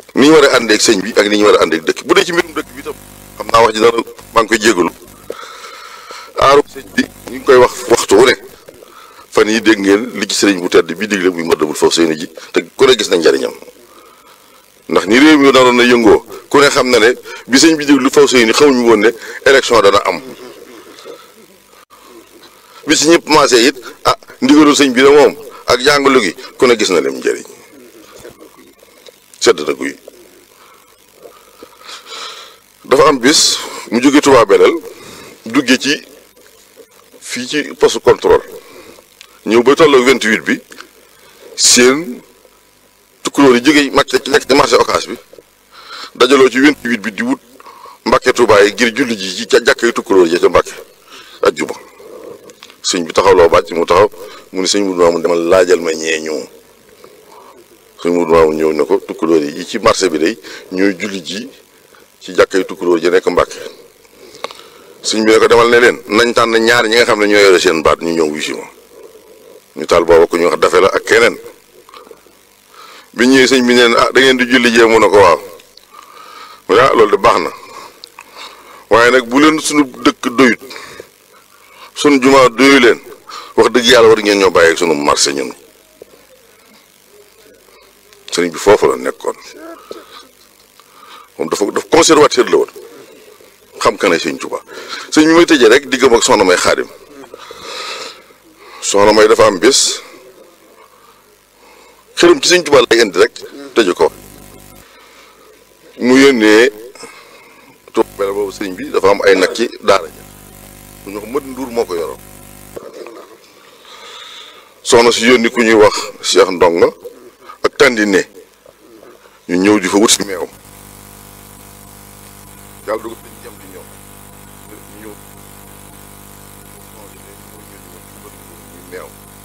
ni ñu war a àndee ak sëñ bi ak ni ñu war a àndee ak dëkk bu dee ci mbirum dëkk bi tam xam naa wax ji dara maa ngi koy jégalu aaru sëñ bi ñu ngi koy wax waxtu wu ne fan yi dégg ngeen li ci sëriñ bu tedd bi digle muy Matlaboul Fawzayni ji te ku ne gis na njariñam ndax ni réew mi naroon na yëngoo ku ne xam na ne bi sëñ bi diglu Fawzayni xamuñu woon ne élection dana am bi si ñëpp commencé it ah ndigalu sëñ bi ne moom ak jàngalu gi ku ne gis na leen njëriñ sedd na guy dafa am bis mu jóge Touba Belel duggee ci fii ci poste contrôle ñëw ba tolloog 28 bi seen tukkulóor yi jóge mag ci nekk ci marché occas bi dajaloo ci 28 bi di wut Mbàkke Touba yi ngir julli ji ci ca jàkkay tukkulóor yi ca Mbàkke ajjuma sëñ bi taxaw loo bàcc mu taxaw mu ne sëñ Mudu Maamun demal laajal ma ñee ñëw sëñ Mudu Maamun ñëw ne ko tukkulóor yi ci marché bi day ñooy julli ji ci jàkkay tukkulóor ji nekk Mbàkke sëñ bi ne ko demal ne leen nañ tànn ñaar ñi nga xam ne ñoo yore seen baat ñu ñëw wuyu ma ñu taal booba ku ñu wax dafe la ak keneen bi ñëwee sëñ bi neen ah da ngeen di julli jee mu ne ko waaw ah loolu de baax na waaye nag bu leen suñu dëkk doyut sunu jumaa doyu leen wax dëgg yàlla war ngeen ñoo bàyyi sunu marché ñun sëriñ bi foofu la nekkoon moom dafa dafa conservateur la woon xam ka ne sëñ Tuubaa sëñ bi may tëjee rek diggam ak soxna may xaadim soxna may dafa am bés xërum ci sëñ Tuubaa lay indi rek tëju ko mu yónnee Tuubaa bele boobu sëriñ bi dafa am ay nag ci daara ja bu ñu wax mët nduur moo ko yoroon soxna si yónni ku ñuy wax Cheikh Ndonga ak Tandine ñu ñëw di fa wut si meew yàlla dugal dañ jam di ñëw ñu ñëw meew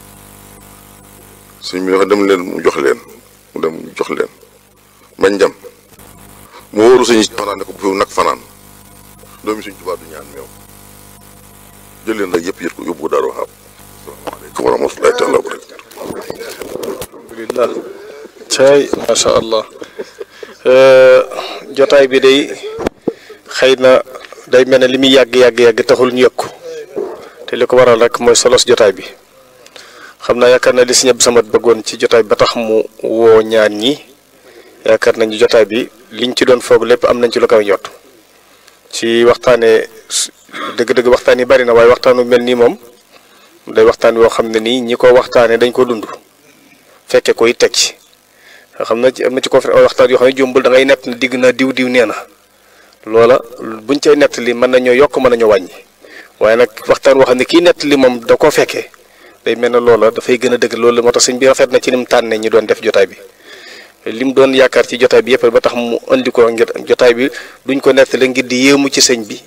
sëñ bi dafa dem leen mu jox leen mu dem mu jox leen bañ jam mu wóoru sëñ si xanaa ne ko bu fi nag fanaan doomi suñ tubaab du ñaan meew jël leen nag yëpp yët ko yóbbu ko daaru waxaab asalaamaaleykum wa rahmatulahi taala wa barakatu alhamdulillah cay macha allah jotaay bi day xëy na day mel ne li muy yàgg yàgg yàgg taxul ñu yëg ko te li ko waral rek mooy solos jotaay bi xam naa yaakaar na li si ñëpp samat bëggoon ci jotaay ba tax mu woo ñaan ñi yaakaar nañu jotaay bi liñ ci doon foog lépp am nañ ci lu koy jot ci waxtaanee dëgg-dëgg waxtaan yi bari na waaye waxtaanu mel nii moom day waxtaan yoo xam ne nii ñi ko waxtaanee dañ ko dund fekke koy teg ci xam na ci am na ci conférence waxtaan yoo xam ne jombul da ngay nett na digg na diw diw nee na loola buñ cay nett li mën nañoo yokk mën nañoo wàññi waaye nag waxtaan woo xam ne kii nett li moom da koo fekkee day mel ne loola dafay gën a dëgg loolu moo tax sëñ bi rafet na ci ni mu tànnee ñi doon def jotaay bi li mu doon yaakaar ci jotaay bi yëpp ba tax mu indi ko ngir jotaay bi duñ ko nettali ngir di yéemu ci sëñ bi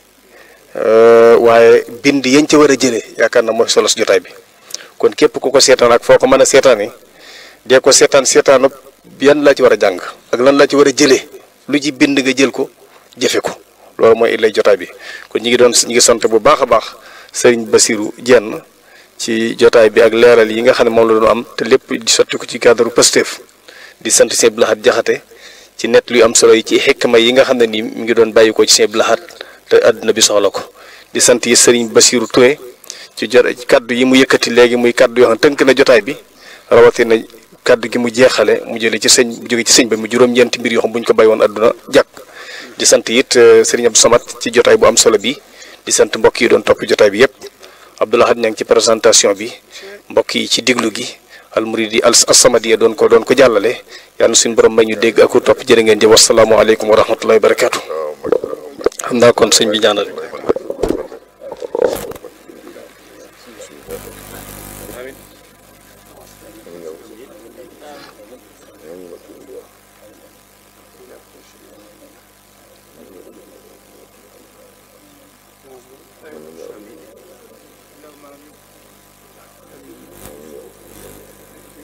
waaye bind yañ ca war a jëlee yaakaar na mooy solos jotaay bi kon képp ku ko seetaan ak foo ko mën a seetaanee dee ko seetaan seetaanu yan laa ci war a jàng ak lan laa ci war a jëlee lu ci bind nga jël ko jëfe ko loolu mooy illay jotaay bi kon ñi ngi doon ñi ngi sant bu baax a baax sëriñ Basiru Jenn ci jotaay bi ak leeral yi nga xam ne moom la doon am te lépp di sotti ko ci cadre Pastef di sant sëñ Blahat Jaxate ci net luy am solo yi ci xikma yi nga xam ne nii mi ngi doon bàyyi ko ci sëñ Blahat te àdduna bi soxla ko di sant yi sëriñ Basiru Touré ci jot kaddu yi mu yëkkati léegi muy kaddu yoo xam tënk na jotaay bi rawatina kaddu gi mu jeexale mu jëlee ci sëñ mu jóge ci sëñ ba mu juróom-ñeenti mbir yoo xam bu ñu ko bàyyi woon àdduna jàkk di sant it sëriñ Abdou Samad ci jotaay bu am solo bi di sant mbokk yi doon topp jotaay bi yëpp Abdoulahad ña ngi ci présentation bi mbokk yi ci diglu gi almuridi al asamadiya doon ko doon ko jàllale yàlla suñu borom may ñu dégg ak topp jërë ngeen jëf wasalaamualeykum wa rahmatullahi wa barakaatu. xam naa kon sëñ bi ñaanal.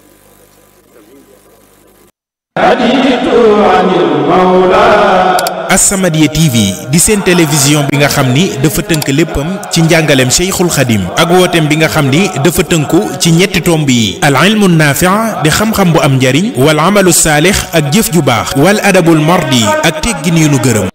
حديث عن المولى As-Samadiyya TV di seen télévision bi nga xam ni dafa tënk léppam ci njàngaleem Cheikhul Khadim ak wooteem bi nga xam ni dafa tënku ci ñetti tomb yi al ilmu naafi' di xam-xam bu am njariñ wal amalu saalix ak jëf ju baax wal adabul mardi ak teggin yu nu gërëm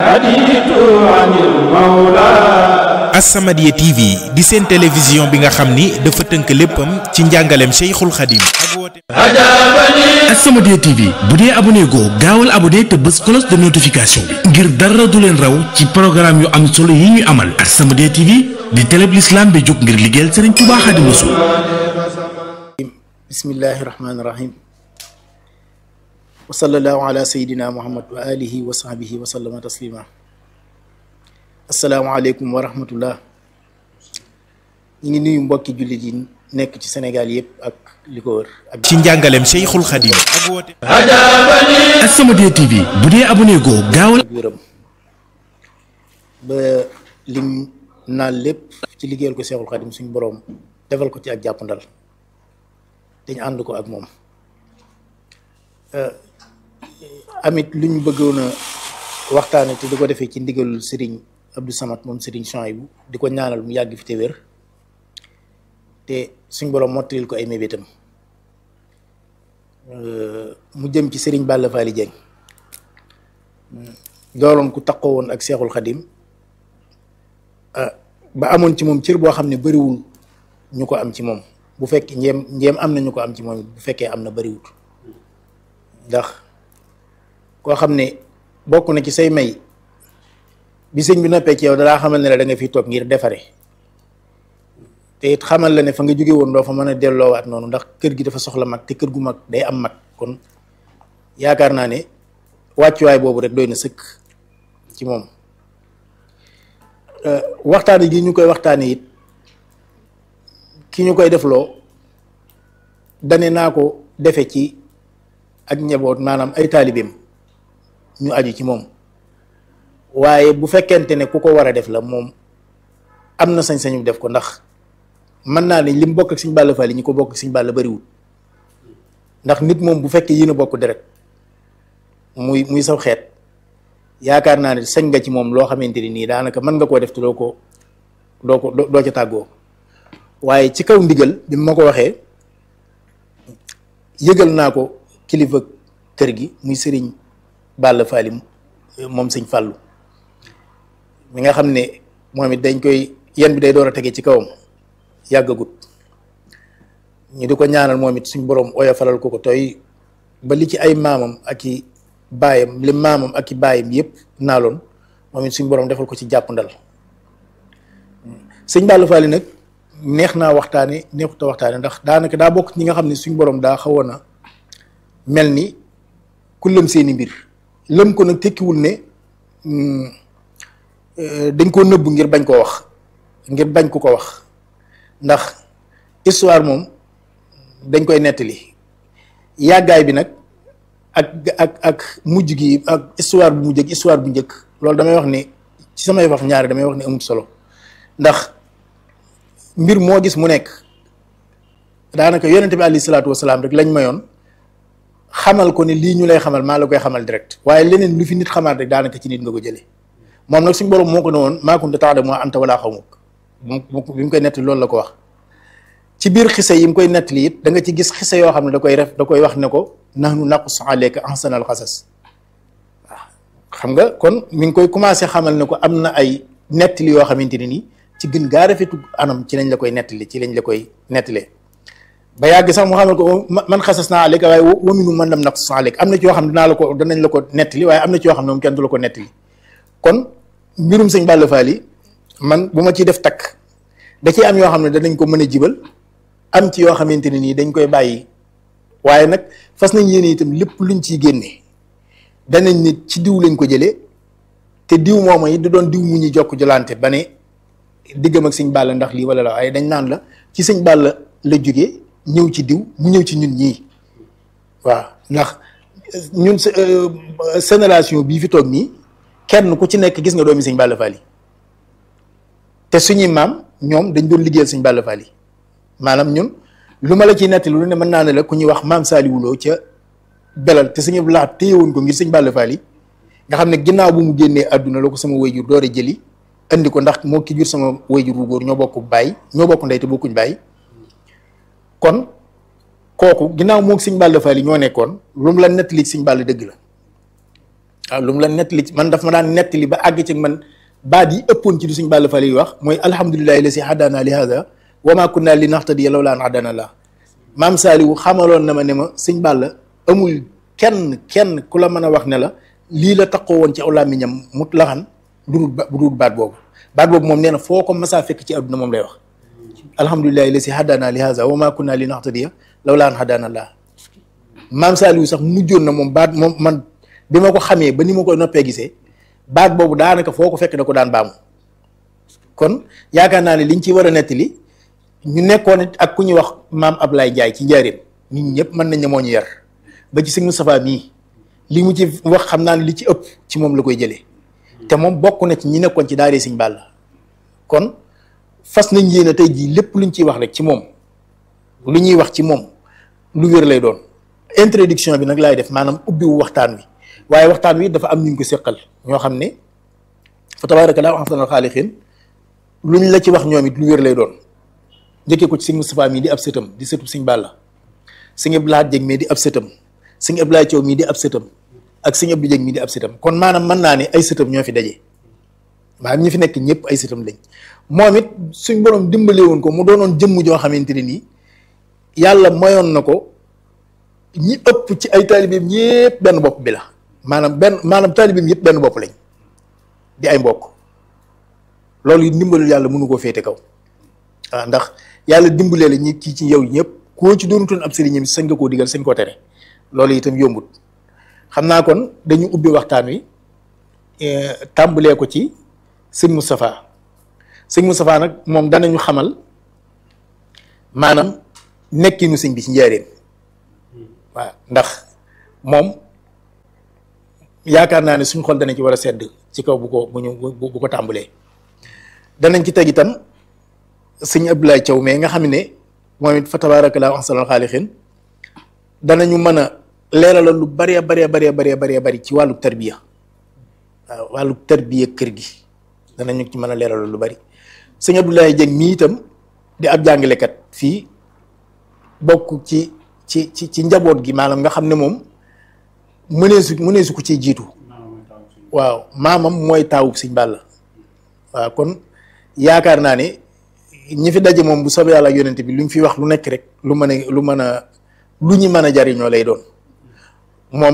As-Samadiyya TV di seen télévision bi nga xam ni dafa tënk léppam ci njàngaleem Cheikhul Khadim ak wooteem As-Samadiyya TV bu dee abonné goo gaawal abonné te bës cloche de notification bi ngir dara du leen raw ci programme yu am solo yi ñuy amal As-Samadiyya TV di télé bi l'islam bi jóg ngir liggéeyal Serigne Touba Xaadimu Rasuul bismillahi rahmaani rahim wa sallallahu ala sayidina muhammad wa alihi wa sahbihi wa sallama taslima asalaamaaleykum wa rahmatullah ñu ngi nuyu mbokki jullit yi nekk ci Sénégal yëpp ak li ko wër ak ci njàngaleem Cheikhul Khadim ak wooteem As-Samadiyya TV bu dee abonné goo gaawal wéram ba lim naan lépp ci liggéeyal ko Seexul Xadim suñu boroom defal ko ci ak jàppandal dañ ànd ko ak moom amit lu ñu bëggoon a waxtaane te di ko defee ci ndigalul Serigne Abdou Samad moom Serigne Chouaïbou di ko ñaanal mu yàgg fi te wér te suñ boroom mottalil ko ay mébétam mu jëm ci Serigne Balla Fally Dieng dooloon ku takkoo woon ak Seexul Xadim ba amoon ci moom cër boo xam ne bariwul ñu ko am ci moom bu fekkee njéem njéem am na ñu ko am ci moom bu fekkee am na bariwul ndax koo xam ne bokk na ci say may bi sëñ bi noppee ci yow dalaa xamal ne la da nga fi toog ngir defare te it xamal la ne fa nga jóge woon doo fa mën a delloowaat noonu ndax kër gi dafa soxla mag te kër gu mag day am mag kon yaakaar naa ne wàccuwaay boobu rek doy na sëkk ci moom waxtaane gi ñu koy waxtaane it ki ñu koy defloo dane naa ko defe ci ak njaboot maanaam ay taalibeem ñu aju ci moom waaye bu fekkente ne ku ko war a def la moom am na sañ-sañu def ko ndax mën naa ne lim bokk ak Sëñ Balla Fally ñi ko bokk ak Sëñ Balla bariwul ndax nit moom bu fekkee yéen a bokk deret muy muy saw xeet yaakaar naa ne sañ nga ci moom loo xamante ni nii daanaka mën nga koo def te doo ko doo ko doo ca tàggoo waaye ci kaw ndigal bi ma ko waxee yëgal naa ko kilifa kër gi muy sëriñ Balla Fally moom sëñ Fàllu mi nga xam ne moom it dañ koy yan bi day door a tege ci kawam yàggagut ñu di ko ñaanal moom it suñ borom oyofalal ko ko tooy ba li ci ay maamam ak i baayam li maamam ak i baayam yëpp naaloon moom it suñ borom defal ko ci jàpp ndal sëñ Balla Fally nag neex naa waxtaane neexut a waxtaane ndax daanaka daa bokk ñi nga xam ne suñ borom daa xawoon a mel ni ku lëm seeni mbir lëm ko nag tekkiwul ne dañ koo nëbb ngir bañ koo wax ngir bañ ku ko wax ndax histoire moom dañ koy nettali yàggaay bi nag ak ak ak mujj gi ak histoire bu mujj ak histoire bu njëkk loolu damay wax ne ci samay wax ñaari damay wax ne amut solo ndax mbir moo gis mu nekk daanaka yonente bi alayhi salaatu wasalaam rek lañ mayoon xamal ko ne lii ñu lay xamal maa la koy xamal direct waaye leneen lu fi nit xamaat rek daanaka ci nit nga ko jëlee moom nag suñ borom moo ko ne woon maa kunta ta'lamu anta wala xawmuk bi mu koy nettali loolu la ko wax ci biir xise yi mu koy nettali it da nga ci gis xise yoo xam ne da koy ref da koy wax ne ko nahnu naqussu alayka ahsanal qasas waaw xam nga kon mi ngi koy commencé xamal ne ko am na ay nettali yoo xamante ne nii ci gën gaa rafetu anam ci lañ la koy nettali ci lañ la koy nettalee ba yàgg sax mu xamal ko man xasas naa alayka waaye wa minhum man lam naqsus alayka am na ci yoo xam ne dinaa la ko danañ la ko nettali waaye am na ci yoo xam ne moom kenn du la ko nettali kon mbirum sëñ Balla Fally man bu ma ciy def takk da ciy am yoo xam ne danañ ko mën a jibal am ci yoo xamante ne nii dañ koy bàyyi waaye nag fas nañ yéene itam lépp luñ ciy génne danañ nit ci diw lañ ko jëlee te diw mooma yi du doon diw mu ñuy jokk jolante ba ne diggam ak sëñ Balla ndax lii wala la waaye dañ naan la ci sëñ Balla la jógee ñëw ci diw mu ñëw ci ñun ñii waaw ndax ñun génération bii fi toog nii kenn ku ci nekk gis nga doomi sëñ Balla Fally te suñuy maam ñoom dañ doon liggéeyal sëñ Balla Fally maanaam ñun lu ma la ciy nettali lu ne mën naa ne la ku ñuy wax maam Saliou Lo ca belal te sëñ Abdou Lahad téye woon ko ngir sëñ Balla Fally nga xam ne ginnaaw bu mu génnee àdduna la ko sama wayjur door a jëli andi ko ndax moo ki jur sama wayjur bu góor ñoo bokk baay ñoo bokk ndey te bokkuñ baay kon kooku ginnaaw moog Sëñ Balla Faali ñoo nekkoon lu mu la nettali Sëñ Balla dëgg la waaw lu mu la nettali man daf ma daan nettali ba àgg ci man baat yi ëppoon ci du Sëñ Balla Faali wax mooy alhamdulillahi la si hadana li hada wa ma kunna li nahtadiya lawla an hadana la maam Saliou xamaloon na ma ne ma Sëñ Balla amul kenn kenn ku la mën a wax ne la lii la taxoo woon ci aw làmmiñam mut laxan lu dul ba lu dul baat boobu baat boobu moom nee na foo ko masaa fekk ci àdduna moom lay wax alhamdulillahi la si hadana li hada wa ma kunna li nahtadiya lawla an hadana la maam Saliou sax mujjoon na moom baat moom man bi ma ko xamee ba ni ma koy noppee gisee baat boobu daanaka foo ko fekk da ko daan baamu kon yaakaar naa ne liñ ci war a nettali ñu nekkoon ak ku ñuy wax maam Ablaye Ndiaye ci njaareem nit ñëpp mën nañ ne moo ñu yar ba ci sëñ Moustapha mii li mu ci wax xam naa ne li ci ëpp ci moom la koy jëlee te moom bokk na ci ñi nekkoon ci daaree sëñ Balla kon fas nañ yéene tey jii lépp luñ ciy wax rek ci moom lu ñuy wax ci moom lu wér lay doon introduction bi nag laay def maanaam ubbiwu waxtaan wi waaye waxtaan wi dafa am ñu ko seqal ñoo xam ne fa tabaaraka laa ahsanal xaaliqiin luñ la ci wax ñoom it lu wér lay doon njëkkee ko ci sëñ Moustapha mii di ab sëtam di sëtu sëñ Balla sëñ Abdou Lahad Dieng mii di ab sëtam sëñ Abdoulaye Thiaw mii di ab sëtam ak sëñ Abdou Dieng mii di ab sëtam kon maanaam mën naa ne ay sëtam ñoo fi daje maanaam ñi fi nekk ñëpp ay sëtam lañ moom it suñ borom dimbale woon ko mu doonoon jëmm joo xamante ne nii yàlla mayoon na ko ñi ëpp ci ay taalibeem ñëpp benn bopp bi la maanaam benn maanaam taalibeem yëpp benn bopp lañ di ay mbokk loolu it ndimbalul yàlla mënu koo féete kaw waaw ndax yàlla dimbalee la ñi ci ci yow ñëpp koo ci doonutoon ab sëriñam sañ nga koo digal sañ koo tere loolu itam yombut xam naa kon dañu ubbi waxtaan wi tàmbalee ko ci sëñ Moustapha sëñ Moustapha nag moom danañu xamal maanaam nekkinu sëñ bi ci njaareem waaw ndax moom yaakaar naa ne suñ xol dana ci war a sedd ci kaw bu ko bu ñu bu ko tàmbalee danañ ci teg itam sëñ Abdoulaye Thiaw mais nga xam ne moom it fa tabaarakallaahu ahsanul xaaliqiin danañu mën a leeralal lu baree baree baree baree baree bari ci wàllu tarbiya waaw wàllu tarbiya kër gi danañu ci mën a leeralal lu bari sëñ Abdoulaye Dieng mii itam di ab jàngalekat fii bokk ci ci ci ci njaboot gi maanaam nga xam ne moom mëneesu mëneesu ko ciy jiitu waaw maamam mooy taawub sëñ Balla waaw kon yaakaar naa ne ñi fi daje moom bu soobee yàlla ak yonent bi lu ñu fi wax lu nekk rek lu mën a lu mën a lu ñu mën a jariñoo lay doon moom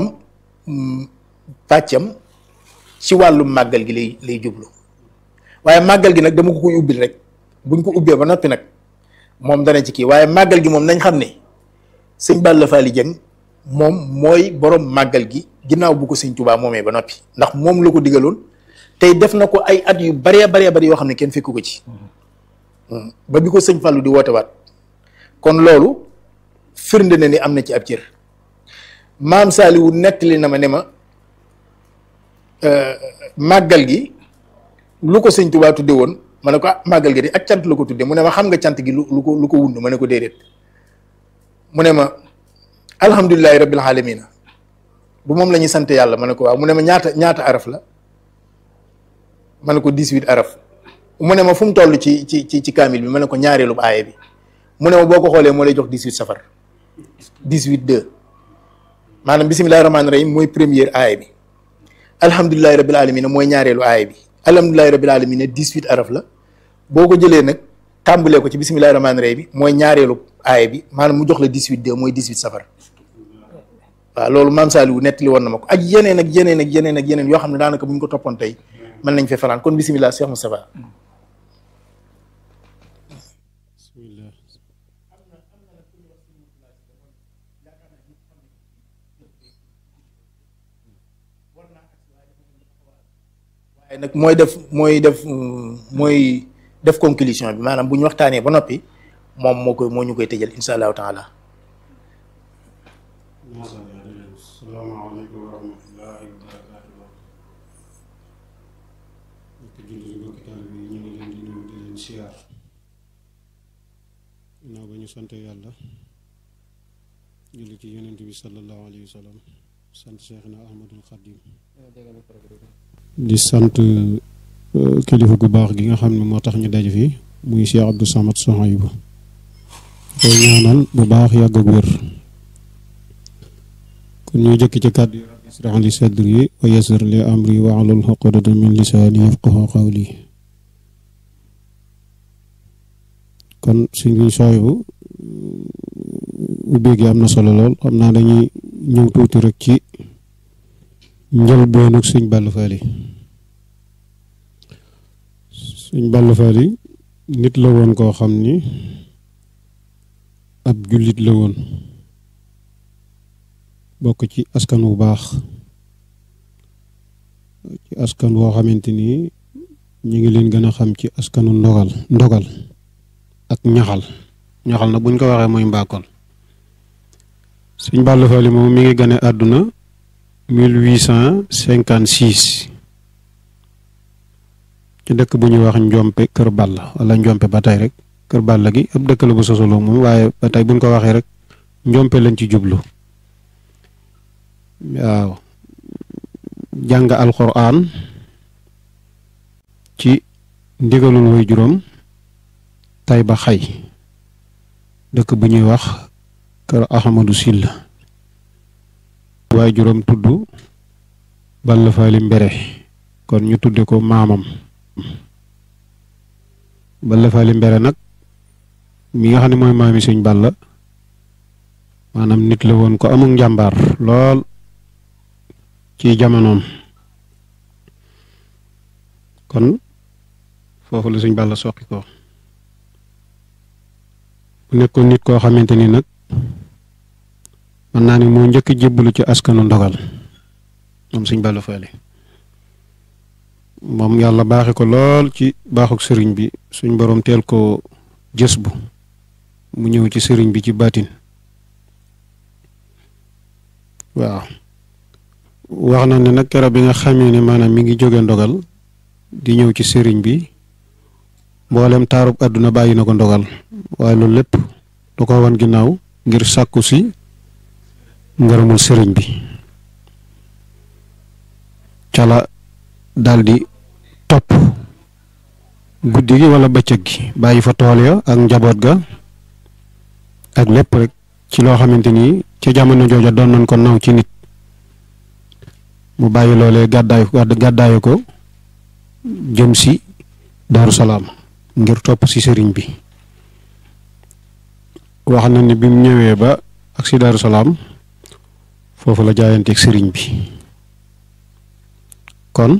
pàccam ci wàllu màggal gi lay lay jublu waaye màggal gi nag dama ko koy ubbil rek buñ ko ubbee ba noppi nag moom dana ci kii waaye màggal gi moom nañ xam ne sëñ Balla Faali Jeng moom mooy borom màggal gi ginnaaw bu ko sëñ Tuubaa moomee ba noppi ndax moom la ko digaloon tey def na ko ay at yu baree baree bari yoo xam ne kenn fekku ko ci ba bi ko sëñ Fallou di woote waat kon loolu firnde na ni am na ci ab cër maam Saliou nettali na ma ne ma màggal gi lu ko sëñ Tuubaa tudde woon ma ne ko ah màggal gi de ak cant la ko tudde mu ne ma xam nga cant gi lu lu ko lu ko wund ma ne ko déedéet mu ne ma alhamdulilahi rabbil alamina bu moom la ñuy sant yàlla ma ne ko waaw mu ne ma ñaata ñaata araf la ma ne ko dix-huit araf mu ne ma fu mu toll ci ci ci ci kaamil bi ma ne ko ñaareelu aaya bi mu ne ma boo ko xoolee moo lay jox dix-huit safar dix-huit deux maanaam bisimilahi rahmaani rahim mooy première aaya bi alhamdulilahi rabbil alamina mooy ñaareelu aaya bi alhamdulilahi rabbil alamina dix-huit araf la boo ko jëlee nag tàmbalee ko ci bisimilahi rahmaani rahim bi mooy ñaareelu aaya bi maanaam mu jox la dix-huit deux mooy dix-huit safar waaw loolu maam Saliou nettali woon na ma ko ak yeneen ak yeneen ak yeneen ak yeneen yoo xam ne daanaka bu ñu ko toppoon tey mën nañ fee fanaan kon bisimilah Cheikh Moustapha bismillah waaye nag mooy def mooy def mooy def conclusion bi maanaam bu ñu waxtaanee ba noppi moom moo koy moo ñu koy tëjal insha allahu taala salaamaaleykum wa rahmatullahi wa barakaatuh mbokki jullit yi mbokki taalibe yi ñu ngi leen di nuyu di leen siyaar ginnaaw ba ñu sante yàlla julli ci yonent bi sallallahu alayhi wa sallam sant Cheikhna Ahmadul Khadim di sant kilifa gu baax gi nga xam ne moo tax ñu daj fi muy Cheikh Abdou Samad Sohaybu koy ñaanal bu baax yàgg ak wér kon ñu jëkk ci kàddu yi rabbi israh li sadri wa yassir li amri wa ahlul uqdatan min lisaani yafqahu qawli kon suñu Sohaybu ubbi gi am na solo lool xam naa dañuy ñëw tuuti rek ci njëlbéenu sëñ Balla Fally sëñ Balla Fally nit la woon koo xam ni ab jullit la woon bokk ci askan wu baax ci askan woo xamante ni ñu ngi leen gën a xam ci askanu ndogal ndogal ak ñaxal ñaxal na buñ ko waxee mooy mbaakol sëñ Balla Fally moom mi ngi gane àdduna 1856 ci dëkk bu ñuy wax Njompe Kër Balla wala Njompe ba tey rek Kër Balla gi ab dëkk la bu sosoloo moom waaye ba tey buñ ko waxee rek Njompe lañ ci jublu waaw jàng alxuraan ci ndigalul way juróom tay ba xay dëkk bu ñuy wax kër Ahmadou Silla waaye juróom tudd Balla Fally Mbere kon ñu tudde ko maamam Balla Fally Mbere nag mi nga xam ne mooy maami sëñ Balla maanaam nit la woon ko amul njàmbaar lool ci jamonoom kon foofu la sëñ Balla soqi ko mu nekkoon nit koo xamante ni nag mën naa ni moo njëkk jébbalu ci askanu ndogal moom sëñ Balla Fally moom yàlla baaxe ko lool ci baaxuk sëriñ bi suñ boroom teel ko jës bu mu ñëw ci sëriñ bi ci baatin waaw wax na ne nag keroog bi nga xamee ne maanaam mi ngi jóge ndogal di ñëw ci sëriñ bi mboolem taarub àdduna bàyyi na ko ndogal waaye loolu lépp du ko wan ginnaaw ngir sàkku si ngërëmul sëriñ bi cala daldi topp guddi gi wala bëccëg gi bàyyi fa tool ya ak njaboot ga ak lépp rek ci loo xamante ni ca jamono jooja doon nañ ko naw ci nit mu bàyyi loolee gàddaayu gàddaayu ko jëm si Daaru Salaam ngir topp si sëriñ bi wax na ni bi mu ñëwee ba ak si Daaru Salaam foofu la jaayanteeg sëriñ bi kon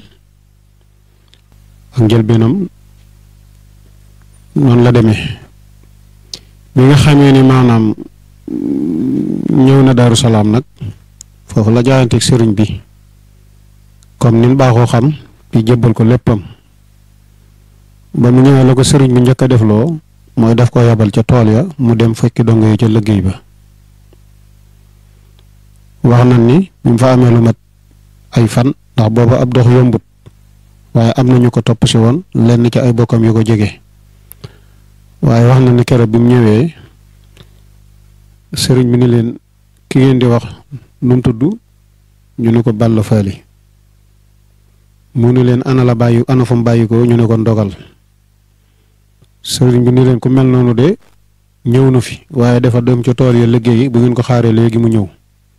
ak njëlbeenam noonu la demee bi nga xamee ni maanaam ñëw na Daaru Salaam nag foofu la jaayanteeg sëriñ bi comme nin baaxoo xam di jébbal ko léppam ba mu ñëwee la ko sëriñ bi njëkk a defloo mooy daf ko yabal ca tool ya mu dem fekki dongo yi ca liggéey ba wax nañ ni bi mu fa amee lu mat ay fan ndax booba ab dox yombut waaye am na ñu ko topp si woon lenn ci ay bokkam yu ko jege waaye wax na ni keroog bi mu ñëwee sëriñ bi ni leen ki ngeen di wax nu mu tudd ñu ne ko Balla Fally mu ne leen ana la bàyyi ana fu mu bàyyi ko ñu ne ko ndogal sëriñ bi ni leen ku mel noonu de ñëw na fi waaye dafa dem ca tool ya liggéey bu ngeen ko xaaree léegi mu ñëw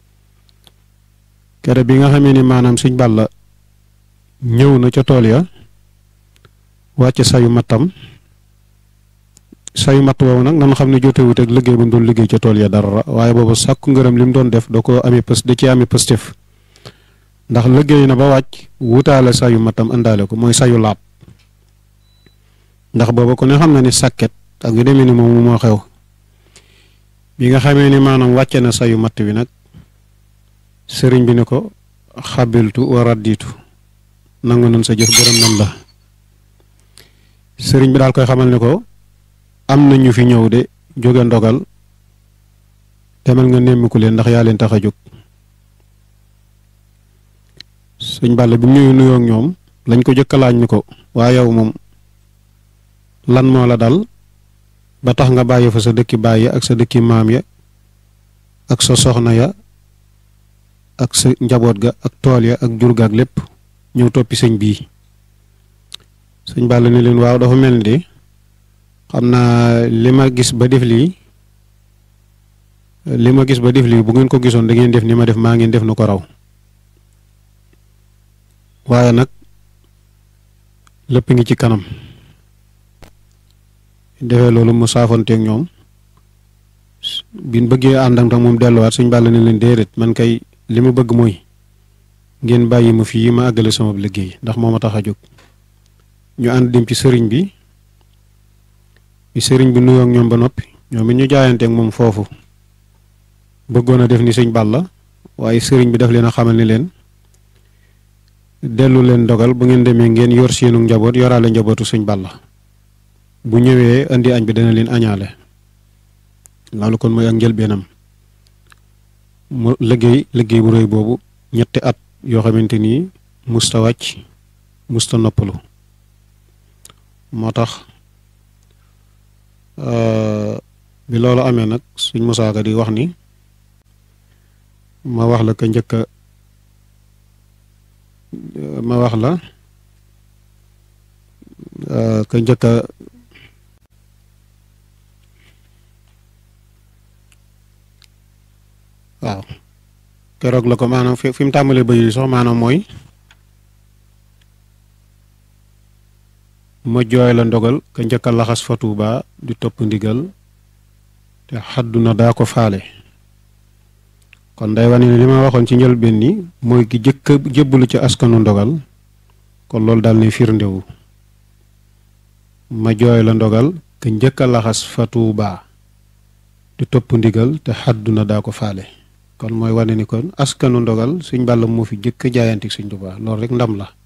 kere bi nga xamee ni maanaam sëñ Balla ñëw na ca tool ya wàcc sayu mattam sayu matt woowu nag nan xam ne jotewut ak liggéey bu mu doon liggéey ca tool ya dara waaye boobu sàkku ngërëm li mu doon def da ko amee pës da ci amee pëstef ndax liggéey na ba wàcc wutaale sayu mattam indaale ko mooy sayu laab ndax booba ku ne xam na ni sàkket ak yu demee ni moom moo xew bi nga xamee ni maanaam wàcce na sayu matt wi nag sëriñ bi ne ko xabiltu wa radditu nangu nun sa jëf gërëm nan la sëriñ bi daal koy xamal ne ko am na ñu fi ñëw de jóge ndogal demal nga nemmiku leen ndax yaa leen tax a jóg sëñ Balla bi mu ñëwee nuyoo ak ñoom lañ ko jëkk a laaj ni ko waa yow moom lan moo la dal ba tax nga bàyyi fa sa dëkki baay ya ak sa dëkki maam ya ak sa soxna ya ak sa njaboot ga ak tool ya ak jur ga ak lépp ñëw toppi sëñ bii sëñ Balla ne leen waaw dafa mel ni de xam naa li ma gis ba def lii li ma gis ba def lii bu ngeen ko gisoon da ngeen def ni ma def maa ngeen def nu ko raw waaye nag lépp ngi ci kanam defee loolu mu saafonteeg ñoom biñ bëggee ànd ak moom delluwaat suñ bàll ne leen déedéet man kay li ma bëgg mooy ngeen bàyyi ma fii ma àggale sama liggéey ndax moo ma tax a jóg ñu ànd dem ci sëriñ bi bi sëriñ bi nuyoo ak ñoom ba noppi ñoom it ñu jaayanteeg moom foofu bëggoon a def ni sëñ Balla waaye sëriñ bi daf leen a xamal ni leen dellu leen dogal bu ngeen demee ngeen yor seenu njaboot yoraale njabootu sëñ Balla bu ñëwee indi añ bi dana leen añaale loolu kon mooy ak njëlbeenam mu liggéey liggéey bu rëy boobu ñetti at yoo xamante ni musta wàcc musta noppalu moo tax bi loolu amee nag suñ musaaka di wax ni ma wax la ka njëkk a ma wax la ka njëkk a waaw keroog la ko maanaam fi fi mu tàmbalee bëy yi sax maanaam mooy ma jooy la ndogal ka njëkk a laxas fa Tuuba di topp ndigal te xadduna daa ko faale kon day wane ne li ma waxoon ci njëlbeen ni mooy ki jëkk a jébbalu ci askanu ndogal kon loolu daal ne firndewu ma jooy la ndogal ka njëkk a laxas fa Tuuba di topp ndigal te xadduna daa ko faale kon mooy wane ni kon askanu ndogal suñ Balla moo fi jëkk jaayantik suñ Tuuba loolu rek ndam la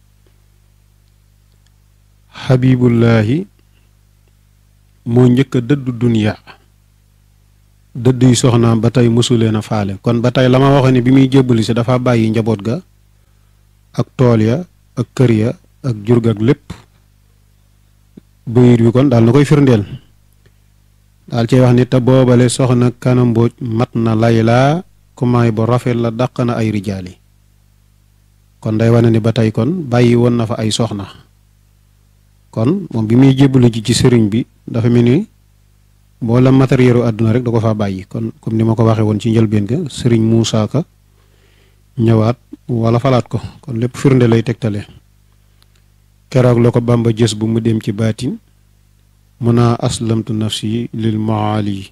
xabibullaahi moo njëkk a dëddu duniya dëdd yu soxnaam ba tey mosuleen a faale kon ba tey la ma waxoon ne bi muy jébbali si dafa bàyyi njaboot ga ak tool ya ak kër ya ak jur ga ak lépp bayit bi kon daal na koy firndeel daal cee wax ni te boobale soxna kanam mbooj mat na laylaa kumaay bu rafet la dàq na ay rijaali kon day wane ni ba tey kon bàyyi woon na fa ay soxna kon moom bi muy jébbalu ji ci sëriñ bi dafa mel ni mboolem matérielu àdduna rek da ko faa bàyyi kon comme ni ma ko waxee woon ci njëlbeen ga sëriñ Muusaa Ka ñëwaat wala falaat ko kon lépp firnde lay tegtale keroog la ko Bàmba jës bu mu dem ci baatin mun a aslamtu nafsi lil maali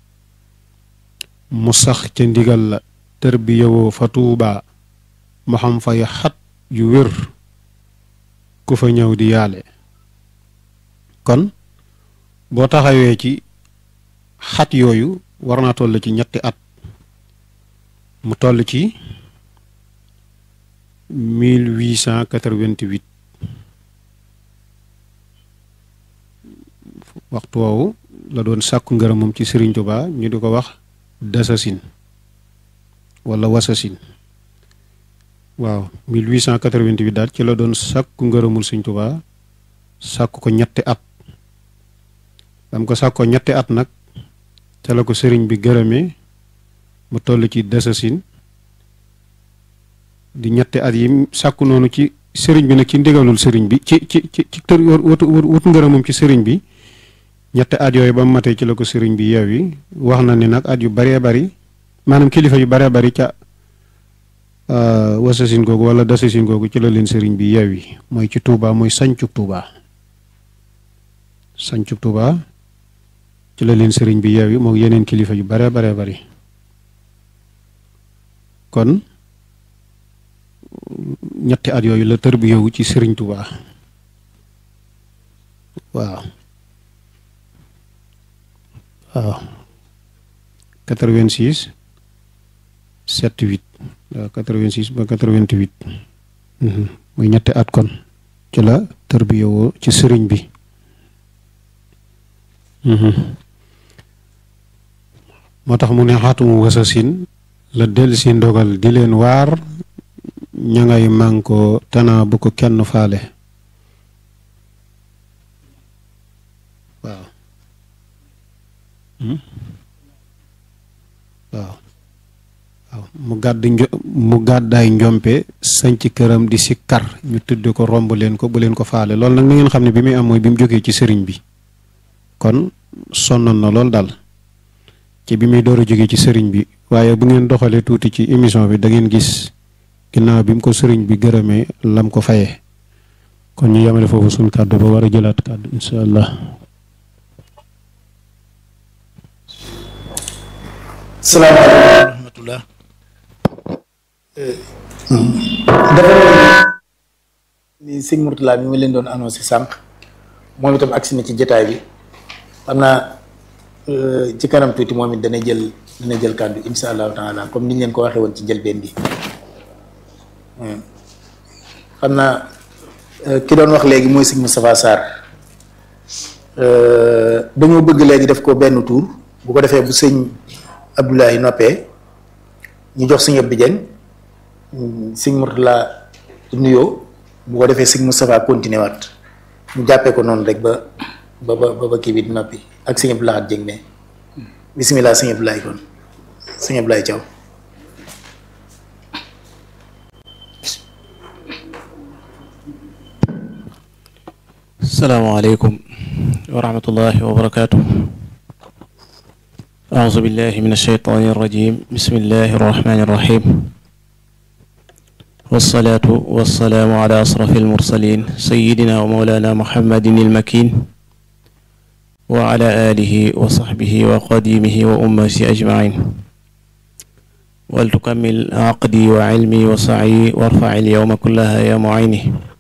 mu sax ca ndigal la tërbiyewoo fa Tuubaa mu xam fay xat yu wér ku fa ñëw di yaale kon boo taxawee ci xat yooyu war naa toll ci ñetti at mu toll ci 1888 waxtu woowu la doon sàkku ngërëmam ci Sëriñ Tuubaa ñu di ko wax dasasin wala wasasin waaw 1888 daal ci la doon sàkku ngërëmul Sëriñ Tuubaa sàkku ko ñetti at dam ko sàkkoo ñetti at nag te la ko sëriñ bi gërëmee mu toll ci dasasin di ñetti at yi sàkku noonu ci sëriñ bi nag ci ndigalul sëriñ bi ci ci ci ci tër wut wut ngërëmam ci sëriñ bi ñetti at yooyu ba mu matee ci la ko sëriñ bi yeew yi wax na ni nag at yu baree bari maanaam kilifa yu baree bari ca wasasin googu wala dasasin googu ci la leen sëriñ bi yeew yi mooy ci Touba mooy sancub Touba sancub Touba ci la leen sëriñ bi yeew yi moom yeneen kilifa yu baree baree bari kon ñetti at yooyu la tër bi yow ci sëriñ Touba waaw waaw 86 7 8 waaw 86 ba 88 muy ñetti at kon ci la tër bi yow ci sëriñ bi moo tax mu ne xaatumu wasasin la del si ndogal di leen waar ña ngay mànkoo tanaa bu ko kenn faale waaw waaw waaw mu gàdd njo mu gàddaay njompe sañ ci këram di si kar ñu tudde ko romb leen ko bu leen ko faale loolu nag na ngeen xam ne bi muy am mooy bi mu jógee ci sëriñ bi kon sonnoon na lool daal ci bi muy door a jógee ci sëriñ bi waaye bu ngeen doxalee tuuti ci émission bi da ngeen gis ginnaaw bi mu ko sëriñ bi gërëmee lam ko fayee kon ñu yemale foofu suñ kàddu ba war a jëlaat kàddu incha allah salaamaaleykum wa rahmatullah dafa ni sëñ Mourtala mi ma leen doon annoncé sànq moom itam agsi na ci jotaay bi xam naa ci kanam tuuti moom it dana jël dana jël kàddu insha allahu taala comme ni ñu leen ko waxee woon ci njëlbeen gi xam naa ki doon wax léegi mooy sëñ Moustapha Sarr dañoo bëgg léegi def ko benn tour bu ko defee bu sëñ Abdoulaye noppee ñu jox sëñ Abdou Dieng sëñ Mourtala nuyoo bu ko defee sëñ Moustapha continué waat ñu jàppee ko noonu rek ba ba ba ba kii bi di noppi ak sëñ Abdoulaye Dieng ne bisimilah sëñ Abdoulaye kon sëñ Abdoulaye Thiaw asalaamaaleykum wa rahmatullahi wa barakaatu أعوذ بالله من الشيطان الرجيم بسم الله الرحمن الرحيم والصلاة والسلام على أشرف المرسلين سيدنا ومولانا محمد المكين وعلى آله وصحبه وقديمه وأمته أجمعين ولتكمل عقدي وعلمي وسعي وارفع اليوم كلها يا معيني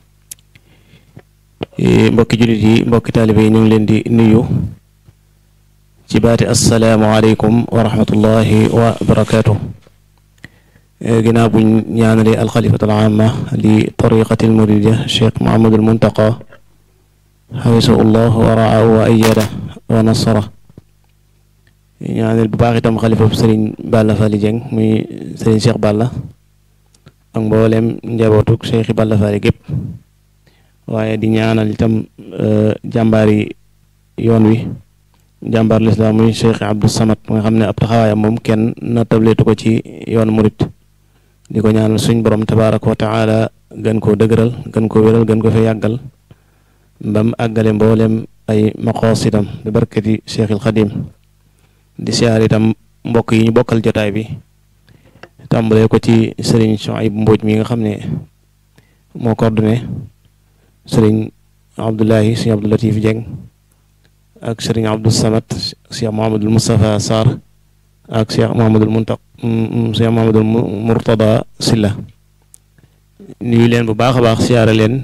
mbokki jullit yi mbokki taalibe yi ñu ngi leen di nuyu ci baati asalaamualeykum wa rahmatullahi wa barakaatu ginnaaw buñ ñaanalee alxalifat al aama li tariqati almuridiya cheikh mohamadul muntaqa xafisahu llah wa raahu wa ayada wa nasara ñaanal bu baax itam xalifa sëriñ Balla Fally Dieng muy sëriñ cheikh Balla ak mboolem njabootuk cheikh Balla Fally gépp waaye di ñaanal itam jàmbaari yoon wi jàmbaar lislaam muy Cheikh Abdou Samad nga xam ne ab taxawaayam moom kenn na tabletu ko ci yoon murit di ko ñaanal suñ borom tabaaraka wa taala gën koo dëgëral gën koo wéral gën ko fa yàggal mbam àggale mboolem ay maqaasitam bi barkati Cheikhil Xadim di siyaar itam mbokk yi ñu bokkal jotaay bi tàmbalee ko ci sëriñ Chouaib Mbóoj mi nga xam ne moo coordonné sëriñ Abdoulahi sëriñ Abdou Latif Dieng ak sëriñ Abdou Samad Cheikh Mohamadul Moustapha Sarr ak Cheikh Mohamadul Muntaq Cheikh Mohamadul Murtada Silla nuyu leen bu baax a baax siyaare leen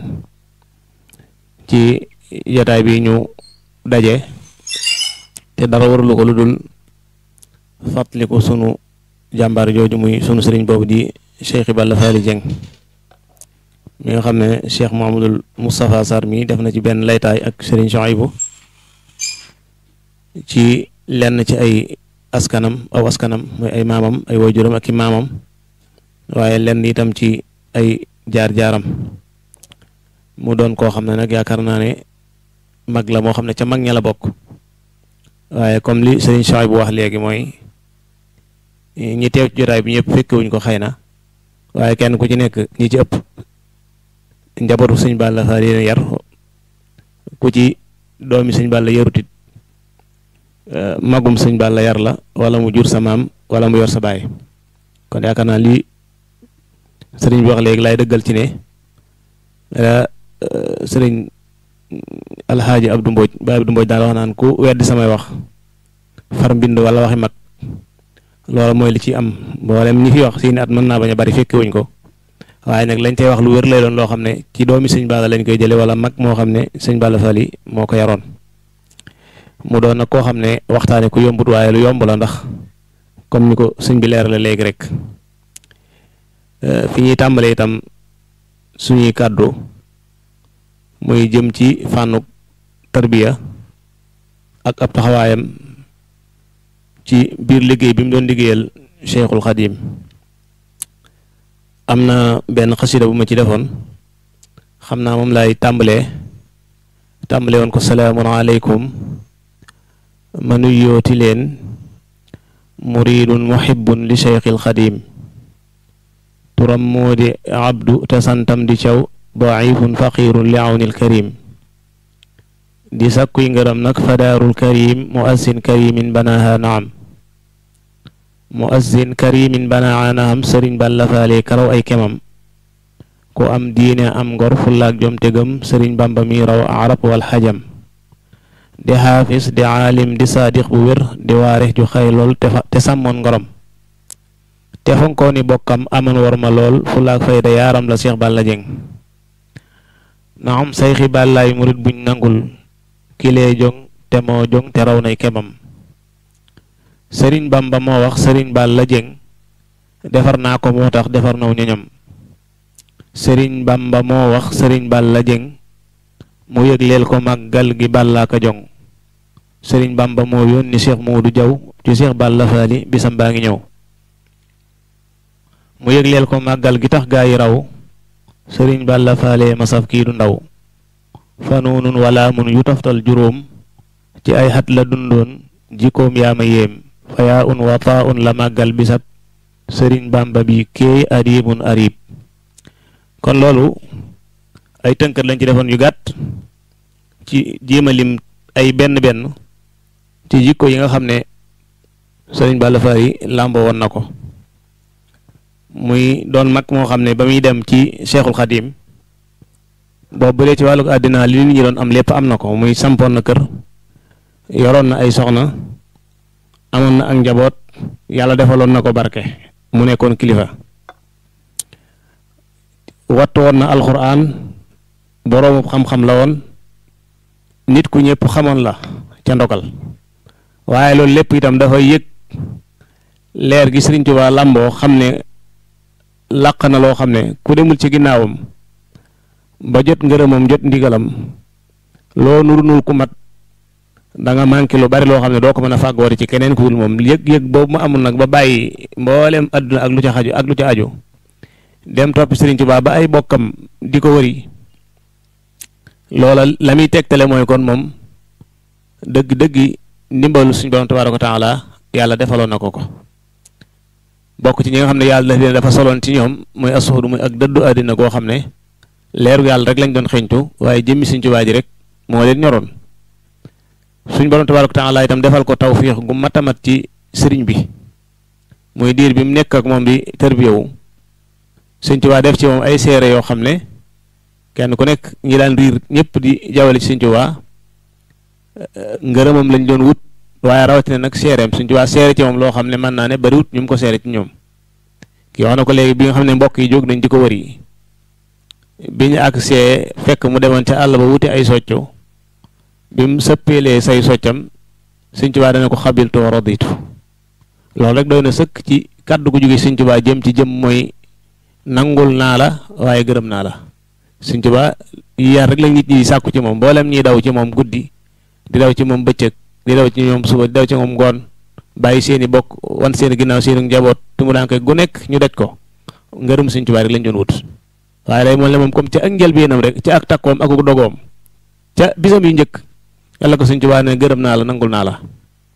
ci jataay bi ñu daje te dara warulu ko lu dul fàttaliku sunu jàmbaar jooju muy sunu sëriñ boobu di Cheikh Balla Fally Dieng mi nga xam ne Cheikh Mohamadul Moustapha Sarr mi def na ci benn laytaay ak sëriñ Chouaïbou ci lenn ci ay askanam aw askanam mooy ay maamam ay waajuram ak i maamam waaye lenn itam ci ay jaar-jaaram mu doon koo xam ne nag yaakaar naa ne mag la moo xam ne ca mag ña la bokk waaye comme li Serigne Chouaib bu wax léegi mooy ñi teew ci jotaay bi ñëpp fekkewuñ ko xëy na waaye kenn ku ci nekk ñi ci ëpp njabootu sëñ Balla Fally yéen yar ku ci doomi sëñ Balla yarutit magum sëñ Balla yar la wala mu jur sa maam wala mu yor sa baay kon yaakaar naa lii sëriñ bi wax léegi laay dëggal ci ne sëriñ alxaaji Abdou Mbodj ba Abdou Mbodj daal wax naan ku weddi samay wax far mbind wala waxi mag loolu mooy li ci am mboolem ñi fi wax seeni at mën naa bañ a bari fekke wuñ ko waaye nag lañ tey wax lu wér lay doon loo xam ne ci doomi sëñ Balla lañ koy jële wala mag moo xam ne sëñ Balla Fally moo ko yaroon mu doon nag koo xam ne waxtaane ku yombut waaye lu yomb la ndax comme ni ko sëñ bi leerale léegi rek fi ñuy tàmbalee itam suñuy kàddu muy jëm ci fànnu tarbiya ak ab taxawaayam ci biir liggéey bi mu doon liggéeyal Cheikhul Xadim am na benn xasida bu ma ci defoon xam naa moom laay tàmbalee tàmbalee woon ko salaamun aleykum ma nuyooti leen muridun muhibbun li cheikhil xadim turam moo di abdu te santam di caw daifun faqirun li awnil karim di sakkuy ngërëm nag fadaarul karim muassin karimin banaha naam muassin karimin banaha naam sëriñ Balla faale karaw ay kemam ku am diine am ngor fullaak jom tegam sëriñ Bamba mi raw arab wal xajam di xaafis di aalim di saadiq bu wér di waarix ju xëy lool te te sàmmoon ngorom te fonkoo ni bokkam amoon war ma lool fullaak fayda yaaram la Cheikh Balla Dieng naam sayxi bàllaay murit buñ nangul kilee jong te moo jong te raw nay kemam sëriñ Bamba moo wax sëriñ Balla Dieng defar naa ko moo tax defar naw ñoñam sëriñ Bamba moo wax sëriñ Balla Dieng mu yëgleel ko màggal gi Balla ka jong sëriñ Bamba moo yónni Cheikh Modou Diaw ci Cheikh Balla Faali bisam baa ngi ñëw mu yëgleel ko màggal gi tax gaa yi raw sëriñ Balla Faale masaf kii du ndaw fanuunun wala mun yu toftal juróom ci ay xat la dundoon jikkoom yaa ma yéem fayaa un wa taa un la màggal bisab sëriñ Bamba bi kéey aribun arib kon loolu ay tënkat lañ ci defoon yu gàtt ci jéemalim ay benn benn ci jikko yi nga xam ne sëriñ Balla Faali làmboo woon na ko muy doon mag moo xam ne ba muy dem ci Cheikhul Khadim boobu bu dee ci wàllug àddina li nit ñi doon am lépp am na ko muy sampoon na kër yoroon na ay soxna amoon na ak njaboot yàlla defaloon na ko barke mu nekkoon kilifa wattu woon na alxuraan boroomu xam-xam la woon nit ku ñëpp xamoon la ca ndogal waaye loolu lépp itam dafay yëg leer gi Sëriñ Tuubaa làmboo xam ne làq na loo xam ne ku demul ci ginnaawam ba jot ngërëmam jot ndigalam loo nuru nul ku mat da nga manqué lu bari loo xam ne doo ko mën a fàggoori ci keneen ku dul moom yëg-yëg boobu mu amul nag ba bàyyi mboolem adduna ak lu ca xaju ak lu ca aju dem toppi Sëriñ Tuubaa ba ay bokkam di ko wëri loola la muy tegtale mooy kon moom dëgg-dëgg ndimbalu suñu borom tabaaraka wa taala yàlla defaloon na ko ko bokk ci ñi nga xam ne yàlla daf leen dafa soloon ci ñoom muy asuudu muy ak dëddu àddina goo xam ne leeru yàlla rek lañ doon xeeñtu waaye jëmmi Sëriñ Tuubaa ji rek moo leen ñoroon suñ borom tabaaraka taala itam defal ko tawfiix gu mat a mat ci sëriñ bi muy diir bi mu nekk ak moom di tërbiyewu Sëriñ Tuubaa def ci moom ay seere yoo xam ne kenn ku nekk ñi daan riir ñëpp di jawale ci Sëriñ Tuubaa ngërëmam lañ doon wut waaye rawatina nag seereem Sëriñ Tuubaa seere ci moom loo xam ne mën naa ne bariwut ñu mu ko seere ci ñoom kii wax na ko léegi bi nga xam ne mbokk yi jóg nañ di ko wëri bi ñu agsee fekk mu demoon ca àll ba wuti ay soccu bi mu sëppeelee say soccam Sëriñ Tuubaa dana ko xabiltu wa raditu loolu rek doy na sëkk ci kàddu gu jóge Sëriñ Tuubaa jëm ci jëm mooy nangul naa la waaye gërëm naa la Sëriñ Tuubaa yar rek lañ nit ñi sàkku ci moom mboolem ñiy daw ci moom guddi di daw ci moom bëccëg di daw ci ñoom suba di daw ci moom ngoon bàyyi seeni bokk wan seeni ginnaaw seeni njaboot tumuraanke gu nekk ñu daj ko ngërëm Sëriñ Tuubaa rek lañ doon wut waaye day moom ne moom comme ca ak njëlbéenam rek ca ak takkoom ak dogoom ca bisam yu njëkk yàlla ko Sëriñ Tuubaa ne gërëm naa la nangul naa la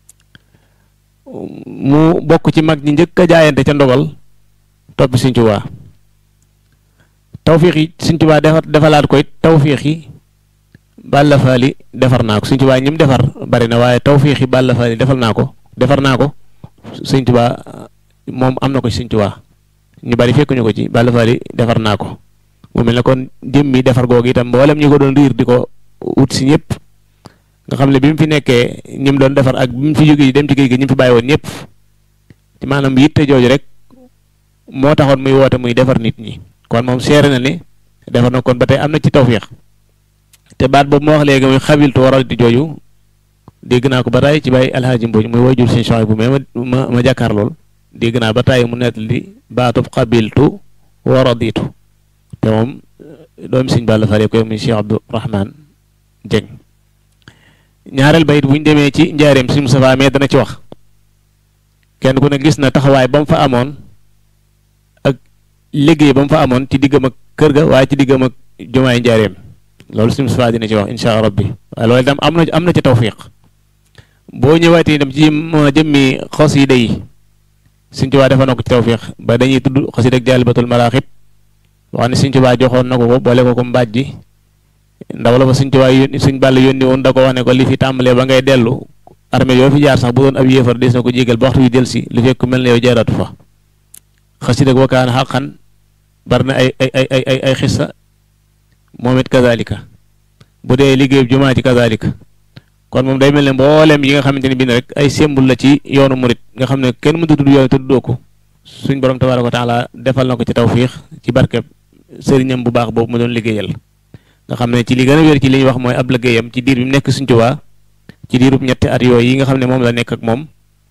mu bokk ci mag ñi njëkk a jaayante ca ndogal topp Sëriñ Tuubaa tawfiix yi Sëriñ Tuubaa defar defalaat ko it tawfiix yi Balla Faali defar naa ko Sëriñ Tuubaa ñi mu defar bari na waaye tawfiix yi Balla Faali defal naa ko defar naa ko Sëriñ Tuubaa moom am na ko ci Sëriñ Tuubaa ñu bari fekkuñu ko ci Balla Faali defar naa ko mu mel ne kon jëmmi defar googu itam mboolem ñi ko doon riir di ko wut si ñëpp nga xam ne bi mu fi nekkee ñi mu doon defar ak bi mu fi jógee dem ci géej gi ñi mu fi bàyyi woon ñëpp ci maanaam yitte jooju rek moo taxoon muy woote muy defar nit ñi kon moom seere na ni defar na kon ba tey am na ci tawfiix te baat boobu moo wax léegi muy xabiltu waral di jooju dégg naa ko ba tey ci bàyyi alxaaji Mbooj muy wayjur seen change bu mais ma ma jàkkaar lool dégg naa ba tey mu nett li baatub xabiltu waraditu te moom doomi Sëriñ Balla Faali koy muy Cheikh Abdou Rahman Dieng ñaareel bayit bu ñu demee ci njaareem Sëriñ Mustafaa mais dana ci wax kenn ku ne gis na taxawaay ba mu fa amoon ak liggéey ba mu fa amoon ci diggam ak kër ga waaye ci diggam ak jumaay njaareem loolu Sëriñ Mustafaa dina ci wax insha rabbi waaye loolu itam am na am na ci tawfiq boo ñëwaatee itam ci jëmmi xasida yi Sëñ Tuubaa defa na ko ci tawfiix ba dañuy tudd xasida ak Jaalibatul Maraaxib wax ne Sëñ Tuubaa joxoon na ko ko boole ko ko mbaaj ji ndaw la fa Sëñ Tuubaa yónni Sëñ Bàlla yónni woon da ko wax ne ko li fi tàmbalee ba ngay dellu armée yoo fi jaar sax bu doon ab yéefar des na ko jégal ba waxtu wi del si li fekk mel ne yow jaaratu fa xasida ak wakaan xaqan bari na ay ay ay ay ay xissa moom it kazalika bu dee liggéey jumaa ci kazalika kon moom day mel ne mboolem yi nga xamante ne bii rek ay symbole la ci yoonu murit nga xam ne kenn mënut a tudd yoonu te tuddoo ko suñ borom tabaaraka wa taala defal na ko ci tawfiix ci barkeb sëriñam bu baax boobu mu doon liggéeyal nga xam ne ci li gën a wér ci li ñuy wax mooy ab liggéeyam ci diir bi mu nekk Sëriñ Tuubaa ci diirub ñetti at yooyu yi nga xam ne moom la nekk ak moom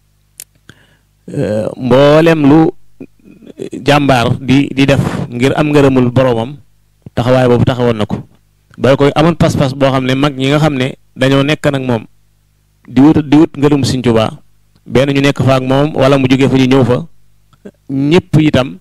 mboolem lu jàmbaar di di def ngir am ngërëmul boroomam taxawaay boobu taxawoon na ko bay koy amoon pas-pas boo xam ne mag ñi nga xam ne dañoo nekk nag moom di wut di wut ngërëm Sëriñ Tuubaa benn ñu nekk fa ak moom wala mu jógee fa ñu ñëw fa ñëpp itam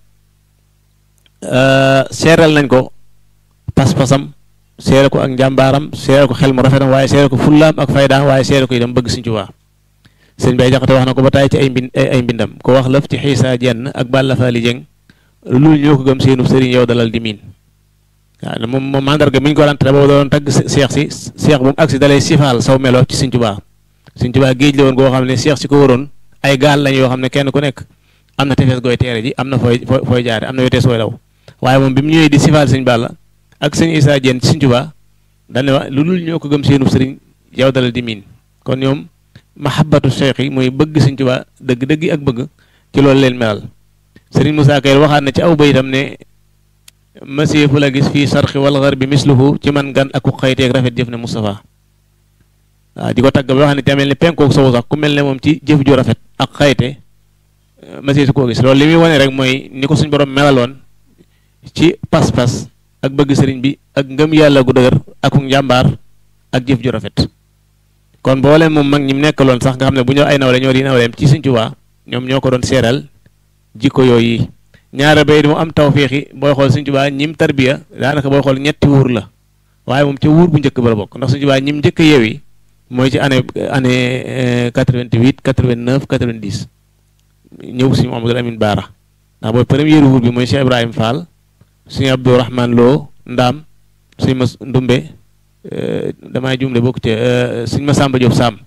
seeral nañ ko pas-pasam seere ko ak njàmbaaram seere ko xel mu rafetam waaye seere ko fullaam ak faydaam waaye seere ko itam bëgg Sëriñ Tuubaa sëñ Bay Jaxate wax na ko ba tàyyi ci ay mbind ay mbindam ko wax lëf ci xiisa jenn ak Balla Faali Jeng lu ñoo ko gëm seenu sëriñ yow dalal di miin waaw moom moom mandarga mi ñu ko daan tere boobu doon tagg seex si seex bu mu agsi dalay sifaal saw melo ci Sëriñ Tuubaa Sëriñ Tuubaa géej la woon goo xam ne seex si ko waroon ay gaal lañ yoo xam ne kenn ku nekk am na tefes gooy teere ji am na fooy fooy jaare am na yotees wooy daw waaye moom bi mu ñëwee di sifaal sëñ Balla ak sëñ Isaa Jeen ci Sëriñ Tuubaa dañ ne wax lu dul ñoo ko gëm seenu sëriñ yow dalal di miin kon ñoom mahabbatu cheikh yi mooy bëgg Sëriñ Tuubaa dëgg-dëgg ak bëgg ci loolu leen melal Sëriñ Musaa Kay waxaat na ci aw bayitam ne masiifu la gis fii sarxi wal garbi misluhu ci man gan ak ku xayteeg rafet jëf ne Moustapha waaw di ko tagg ba wax ne te mel ni penkook sowu sax ku mel ne moom ci jëf ju rafet ak xayte masiifu koo gis loolu li muy wane rek mooy ni ko suñ borom melaloon ci pas-pas ak bëgg sëriñ bi ak ngëm yàlla gu dëgër ak njàmbaar ak jëf ju rafet kon boole moom mag ñi mu nekkaloon sax nga xam ne bu ñëw ay nawle ñoo di nawleem ci Sëriñ Tuubaa ñoom ñoo ko doon seeral jikko yooyu ñaare bay di mu am tawféexi booy xool Sëriñ Tuubaa ñim tarbiya daanaka booy xool ñetti wuur la waaye moom ca wuur bu njëkk ba la bokk ndax Sëriñ Tuubaa ñim njëkk a yeewi mooy ci année année 88 89 90 ñëw si Mouhamadou Amine Baara ndax booy premier wuur bi mooy Cheikh Ibrahima Fall Sëriñ Abdourahmane Lo Ndaam Sëriñ Mas Ndumbe damay jumle bokk ci sëñ Masamba Diop Sam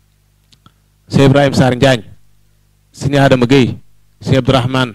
sëñ Ibrahima Sarr Njaañ sëñ Adama Guèye sëñ Abdourahmane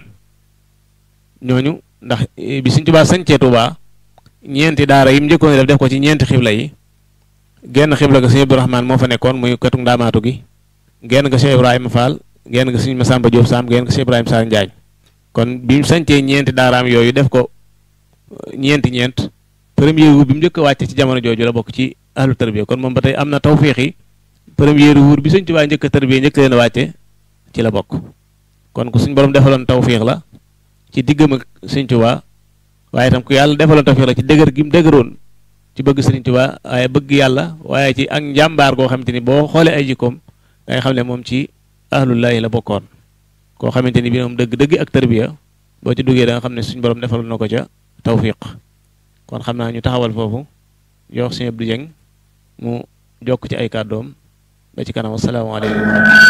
ñooñu ndax bi sëñ Tuubaa sañcee Tuubaa ñeenti daara yi mu njëkkoon def def ko ci ñeenti xibla yi genn xibla ga sëñ Abdourahmane moo fa nekkoon muy katu ndaamaatu gi genn ga sëñ Ibrahima Fall genn ga sëñ Masamba Diop Sam genn ga sëñ Ibrahima Sarr Njaañ kon bi mu sañcee ñeenti daaraam yooyu def ko ñeenti ñeent premier wuur bi mu njëkk a wàcce ci jamono jooju la bokk ci ahlu tarbiya kon moom ba tey am na tawféexi premier wuur bi Sëriñ Tuubaa njëkk a tarbiya njëkk leen a wàcce ci la bokk kon ku suñ borom defaloon tawféex la ci diggam ak Sëriñ Tuubaa waaye itam ku yàlla defaloon tawféex la ci dëgër gi mu dëgëroon ci bëgg Sëriñ Tuubaa waaye bëgg yàlla waaye ci ak njàmbaar goo xamante ni boo xoolee ay jikkoom da nga xam ne moom ci ahlullahi la bokkoon koo xamante ni bi moom dëgg-dëgg ak tarbiya boo ci duggee da nga xam ne suñ borom defaloon na ko ca tawfiq kon xam naa ñu taxawal foofu jox sëñ Abdou Dieng mu jokk ci ay kàddoom ba ci kanam asalaamaaleykum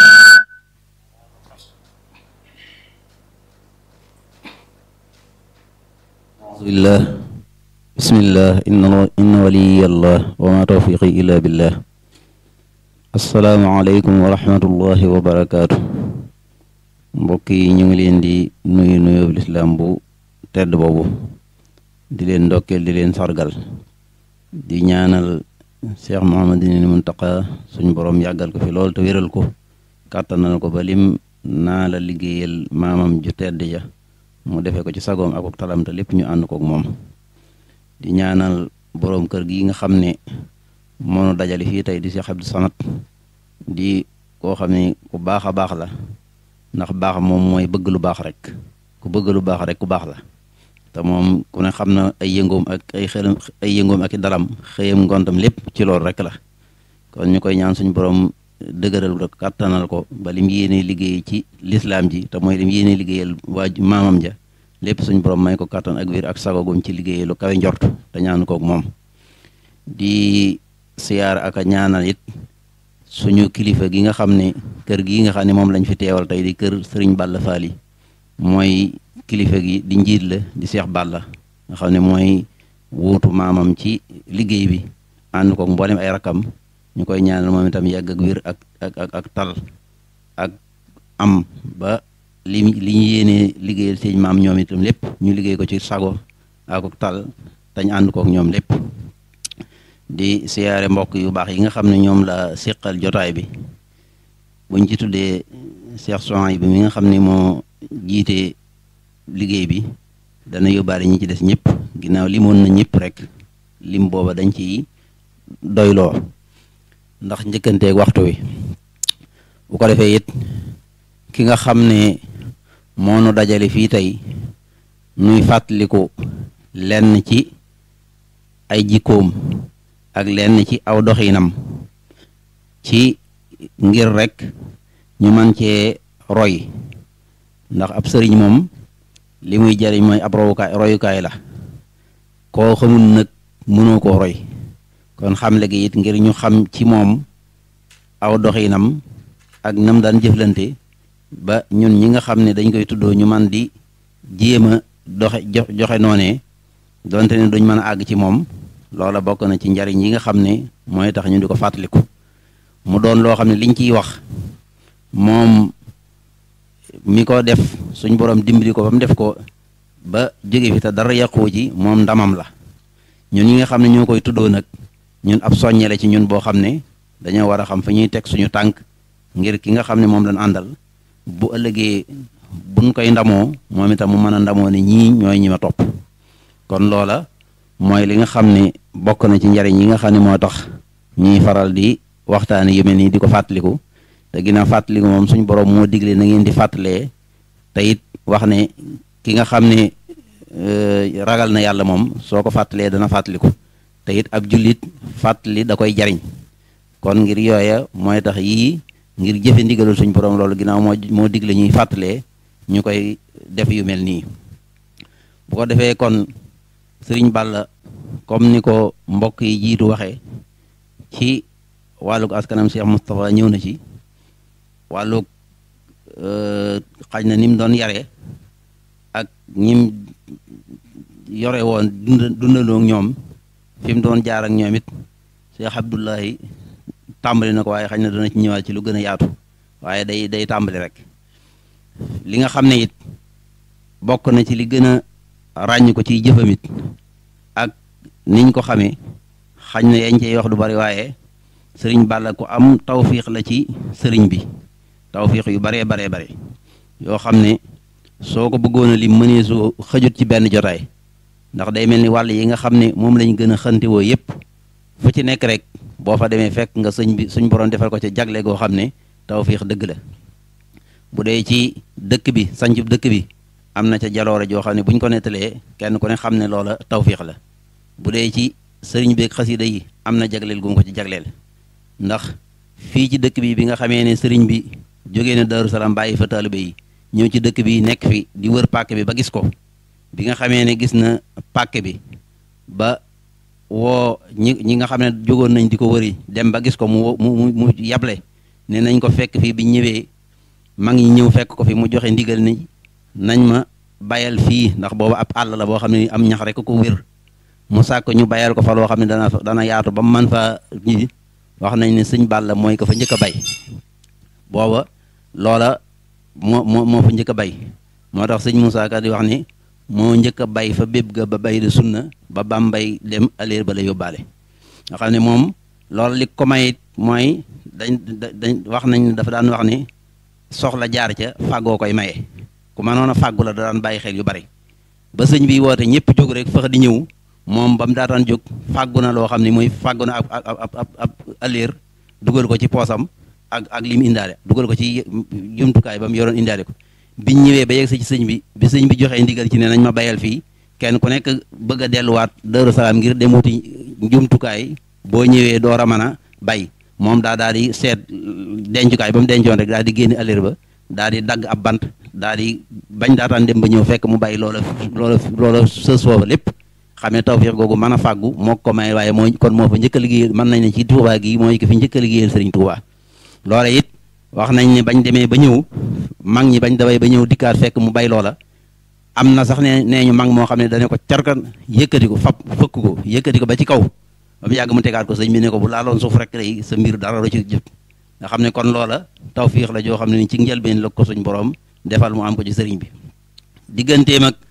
billah bismillah inna inna waliyallah wa ma tawfiqi illa billah asalaamaaleykum wa rahmatullahi wa barakaatu mbokk yi ñu ngi leen di nuyu nuyu lislaam bu tedd boobu di leen ndokkeel di leen sargal di ñaanal Cheikh Mouhamadinil Muntaqa suñ borom yàggal ko fi lool te wéral ko kàttanal ko ba lim naa la liggéeyal maamam ju tedd ja mu defee ko ci sagoom ak ak talam te lépp ñu ànd kook moom di ñaanal boroom kër gi nga xam ne moonu dajale fii tey di Cheikh Abdou Samad di koo xam ne ku baax a baax la ndax baax moom mooy bëgg lu baax rek ku bëgg lu baax rek ku baax la te moom ku ne xam na ay yëngoom ak ay xelam ay yëngoom ak i dalam xëyam ngontam lépp ci loolu rek la kon ñu koy ñaan suñu borom dëgëral ko kàttanal ko ba lim yéene liggéey ci lislaam ji te mooy lim yéene liggéeyal waa maamam ja lépp suñu borom may ko kàttan ak wér ak sagogum ci liggéey lu kawe njort te ñaan kook moom di siyaar ak a ñaanal it suñu kilifa gi nga xam ne kër gi nga xam ne moom lañ fi teewal tey di kër sëriñ Balla Faali mooy kilifa gi di njiit la di Seex Balla nga xam ne mooy wuutu maamam ci liggéey bi ànd kook mboolem ay rakam ñu koy ñaanal moom itam yàgg ak wér ak ak ak ak tal ak am ba li li ñu yéenee liggéeyal seen maam ñoom itam lépp ñu liggéey ko ci sago ak ak tal tañ ànd kook ñoom lépp di siyaare mbokk yu baax yi nga xam ne ñoom la séqal jotaay bi buñ ci tuddee Cheikh Souhaïbou bi mi nga xam ne moo jiite liggéey bi dana yóbbaale ñi ci des ñëpp ginnaaw limoon na ñëpp rek lim booba dañ ci doyloo ndax njëkkanteeg waxtu wi bu ko defee it ki nga xam ne moo nu dajale fii tey nuy fàttaliku lenn ci ay jikkoom ak lenn ci aw doxinam ci ngir rek ñu man cee roy ndax ab sëriñ moom li muy jariñ mooy ab royukaay royukaay la koo xamul nag mënoo koo roy kon xamle gi it ngir ñu xam ci moom aw doxinam ak nam daan jëflante ba ñun ñi nga xam ne dañ koy tuddoo ñu man di jéem a doxe joxe noonee donte ne duñ mën a àgg ci moom loola bokk na ci njariñ yi nga xam ne mooy tax ñu di ko fàttaliku mu doon loo xam ne liñ ciy wax moom mi ko def suñ borom dimbali ko ba mu def ko ba jóge fi te dara yàquwu ji moom ndamam la ñun ñi nga xam ne ñoo koy tuddoo nag ñun ab soññele ci ñun boo xam ne dañoo war a xam fa ñuy teg suñu tànk ngir ki nga xam ne moom lañ àndal bu ëllëgee buñ koy ndamoo moom itam mu mën a ndamoo ne ñii ñooy ñi ma topp kon loola mooy li nga xam ne bokk na ci njariñ yi nga xam ne moo tax ñuy faral di waxtaane yu mel nii di ko fàttaliku te ginnaaw fàttaliku moom suñ borom moo digle na ngeen di fàttalee te it wax ne ki nga xam ne ragal na yàlla moom soo ko fàttalee dana fàttaliku te it ab jullit fàttali da koy jariñ kon ngir yooya mooy tax yii ngir jëfe ndigalul suñ borom loolu ginnaaw moo moo digle ñuy fàttalee ñu koy def yu mel nii bu ko defee kon sëriñ Balla comme ni ko mbokk yi jiitu waxee ci wàllug askanam Cheikh Moustapha ñëw na ci wàllug xaj na ni mu doon yare ak ñim yore woon dund dundandoo ak ñoom fi mu doon jaar ak ñoom it Cheikh Abdoulahi tàmbali na ko waaye xaj na dana ci ñëwaat ci lu gën a yaatu waaye day day tàmbali rek li nga xam ne it bokk na ci li gën a ràññ ko ciy jëfamit ak niñ ko xamee xañ na yañ cey wax du bari waaye sëriñ Balla ku am tawfiix la ci sëriñ bi tawfiix yu baree baree bare yoo xam ne soo ko bëggoon a lim mënee su xëjut ci benn jotaay ndax day mel ni wàll yi nga xam ne moom lañ gën a xantewoo yépp fu ci nekk rek boo fa demee fekk nga sëñ bi suñ borom defal ko ca jagle goo xam ne tawfiix dëgg la bu dee ci dëkk bi sancub dëkk bi am na ca jaloore joo xam ne buñ ko nettalee kenn ku ne xam ne loola tawfiix la bu dee ci sëriñ beeg xasida yi am na jagleel gu mu ko ci jagleel ndax fii ci dëkk bi bi nga xamee ne sëriñ bi jógee na Daaru Salaam bàyyi fa taalibe yi ñëw ci dëkk bi nekk fi di wër pàkk bi ba gis ko bi nga xamee ne gis na pàkk bi ba woo ñi ñi nga xam ne jógoon nañ di ko wëri dem ba gis ko mu mu mu yable ne nañ ko fekk fii bi ñëwee mag ñi ñëw fekk ko fi mu joxe ndigal ni nañ ma bayal fii ndax boobu ab àll la boo xam ne am ñax rek ko wér mu sàkk ñu bayal ko fa loo xam ne dana dana yaatu ba mu man fa ñi wax nañ ne sëñ Balla mooy ko fa njëkk a bay booba loola moo moo moo fa njëkk a bay moo tax sëñ Moussa Ka di wax ni moo njëkk a bay fa béb ga ba bay de sunna ba bambay dem aleer ba la yóbbaale nga xam ne moom loolu li ko mayit mooy dañ dañ wax nañ dafa daan wax ni soxla jaar ca fàggoo koy maye ku mënoon a fàggu la da daan bàyyi xel yu bari ba sëñ bi woote ñëpp jóg rek fex di ñëw moom ba mu daataan jóg fàggu na loo xam ne mooy fàggu na ab ab ab ab aleer dugal ko ci poosam ak ak li mu indaale dugal ko ci jumtukaay ba mu yoroon indaale ko biñ ñëwee ba yegg si ci sëñ bi bi sëñ bi joxee ndigal ci ne nañ ma bayal fii kenn ku nekk bëgg a delluwaat Daaru Salaam ngir dem wuti jumtukaay boo ñëwee door a mën a bay moom daa daal di seet dencukaay ba mu dencoon rek daal di génne aleer ba daal di dagg ab bant daal di bañ daataan dem ba ñëw fekk mu bay loola loola loola sës foofa lépp xam ne tawfiix googu mën a fàggu moo ko may waaye moo kon moo fa njëkk a liggéeyal mën nañ ne ci Touba gi mooy ko fi njëkk a liggéeyal Sëriñ Touba loola it wax nañ ne bañ demee ba ñëw mag ñi bañ daway ba ñëw dikkaat fekk mu bay loola am na sax ne nee ñu mag moo xam ne dane ko carkan yëkkati ko fab fëkk ko yëkkati ko ba ci kaw ba mu yàgg mu tegaat ko sëñ bi ne ko bu laaloon suuf rek rek sa mbir dara la ci jot nga xam ne kon loola tawfiix la joo xam ne ni ci njëlbeen la ko suñ borom defal mu am ko ci sëriñ bi digganteem ak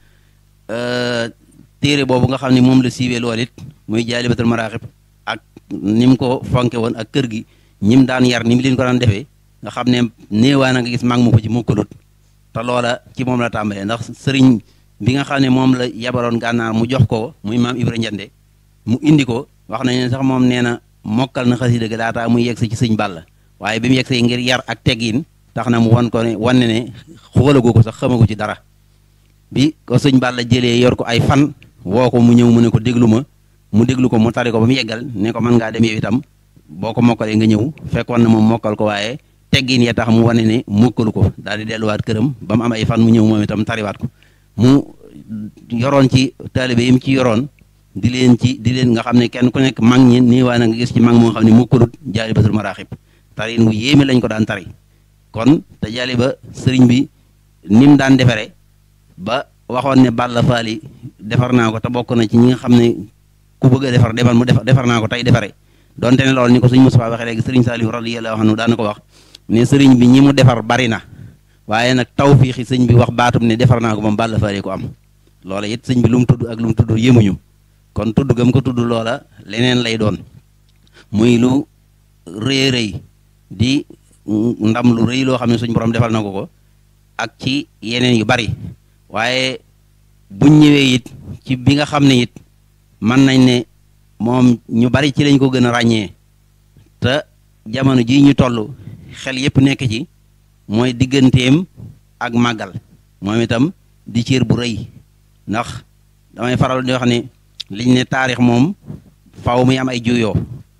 téere boobu nga xam ne moom la siiwee lool it muy jaalibatul maraaxib ak ni mu ko fonke woon ak kër gi ñim daan yar ni mu leen ko daan defee nga xam ne néewaa na nga gis mag mu ko ci mokkalut te loola ci moom la tàmbalee ndax sëriñ bi nga xam ne moom la yabaloon gànnaar mu jox ko muy maam Ibra Njande mu indi ko wax nañ ne sax moom nee na mokkal na xasida ga laataa muy yegg si ci sëñ Balla waaye bi mu yegg see ngir yar ak teggin tax na mu wan ko ne wan ne ne xoolagu ko sax xamagu ci dara bi ko sëñ Balla jëlee yor ko ay fan woo ko mu ñëw mu ne ko déglu ma mu déglu ko mu tari ko ba mu yeggal ne ko mën ngaa dem yow itam boo ko mokkalee nga ñëw fekkoon na moom mokkal ko waaye teggin ya tax mu wane ne mokkalu ko daal di delluwaat këram ba mu am ay fan mu ñëw moom itam tariwaat ko mu yoroon ci taalibe yi mu ci yoroon di leen ci di leen nga xam ne kenn ku nekk mag ñi nii waa na nga gis ci mag moo xam ne mokkalut jaalibatul maraaxib tarin wu yéeme lañ ko daan tari kon te jaali ba sëriñ bi ni mu daan defare ba waxoon ne Balla Faali defar naa ko te bokk na ci ñi nga xam ne ku bëgg a defar demal mu defar defar naa ko tey defare donte ne loolu ni ko sëñ Moustapha waxee léegi sëriñ Saliou radiyallahu anhu daan na ko wax ne sëriñ bi ñi mu defar bari na waaye nag tawfiixi sëñ bi wax baatum ne defar naa ko moom Balla Faali ko am loola it sëñ bi lu mu tudd ak lu mu tudd yémuñu kon tudd gam ko tudd loola leneen lay doon muy lu rëy rëy di ndam lu rëy loo xam ne suñ borom defal na ko ko ak ci yeneen yu bari waaye buñ ñëwee it ci bi nga xam ne it mën nañ ne moom ñu bari ci lañ ko gën a ràññee te jamono jii ñu toll xel yépp nekk ci mooy digganteem ak màggal moom itam di cër bu rëy ndax damay faral di wax ne liñ ne taarix moom faw muy am ay juyoo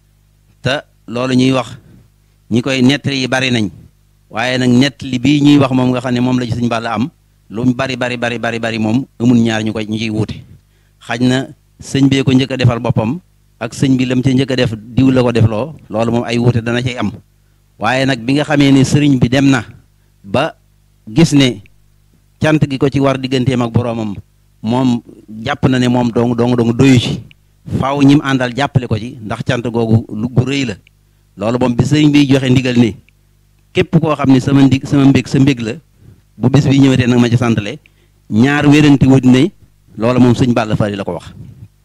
te loolu ñuy wax ñi koy nettali yi bari nañ waaye nag nettali bii ñuy wax moom nga xam ne moom la ci Sëñ Balla am lu mu bari bari bari bari bari moom amul ñaar ñu koy ñu ciy wuute xaj na sëñ bee ko njëkk a defal boppam ak sëñ bi lam ca njëkk a def diw la ko def loo loolu moom ay wuute dana cay am waaye nag bi nga xamee ne sëriñ bi dem na ba gis ne cant gi ko ci war digganteem ak boroomam moom jàpp na ne moom dong dong dong doyu ci faaw ñim àndal jàppale ko ci ndax cant googu lu gu rëy la loolu moom bi sëriñ bi joxe ndigal ni képp koo xam ne sama ndig sama mbég sa mbég la bu bis bi ñëwetee nag ma ci santale ñaar wéranti wut ne loolu moom sëñ Balla Fally la ko wax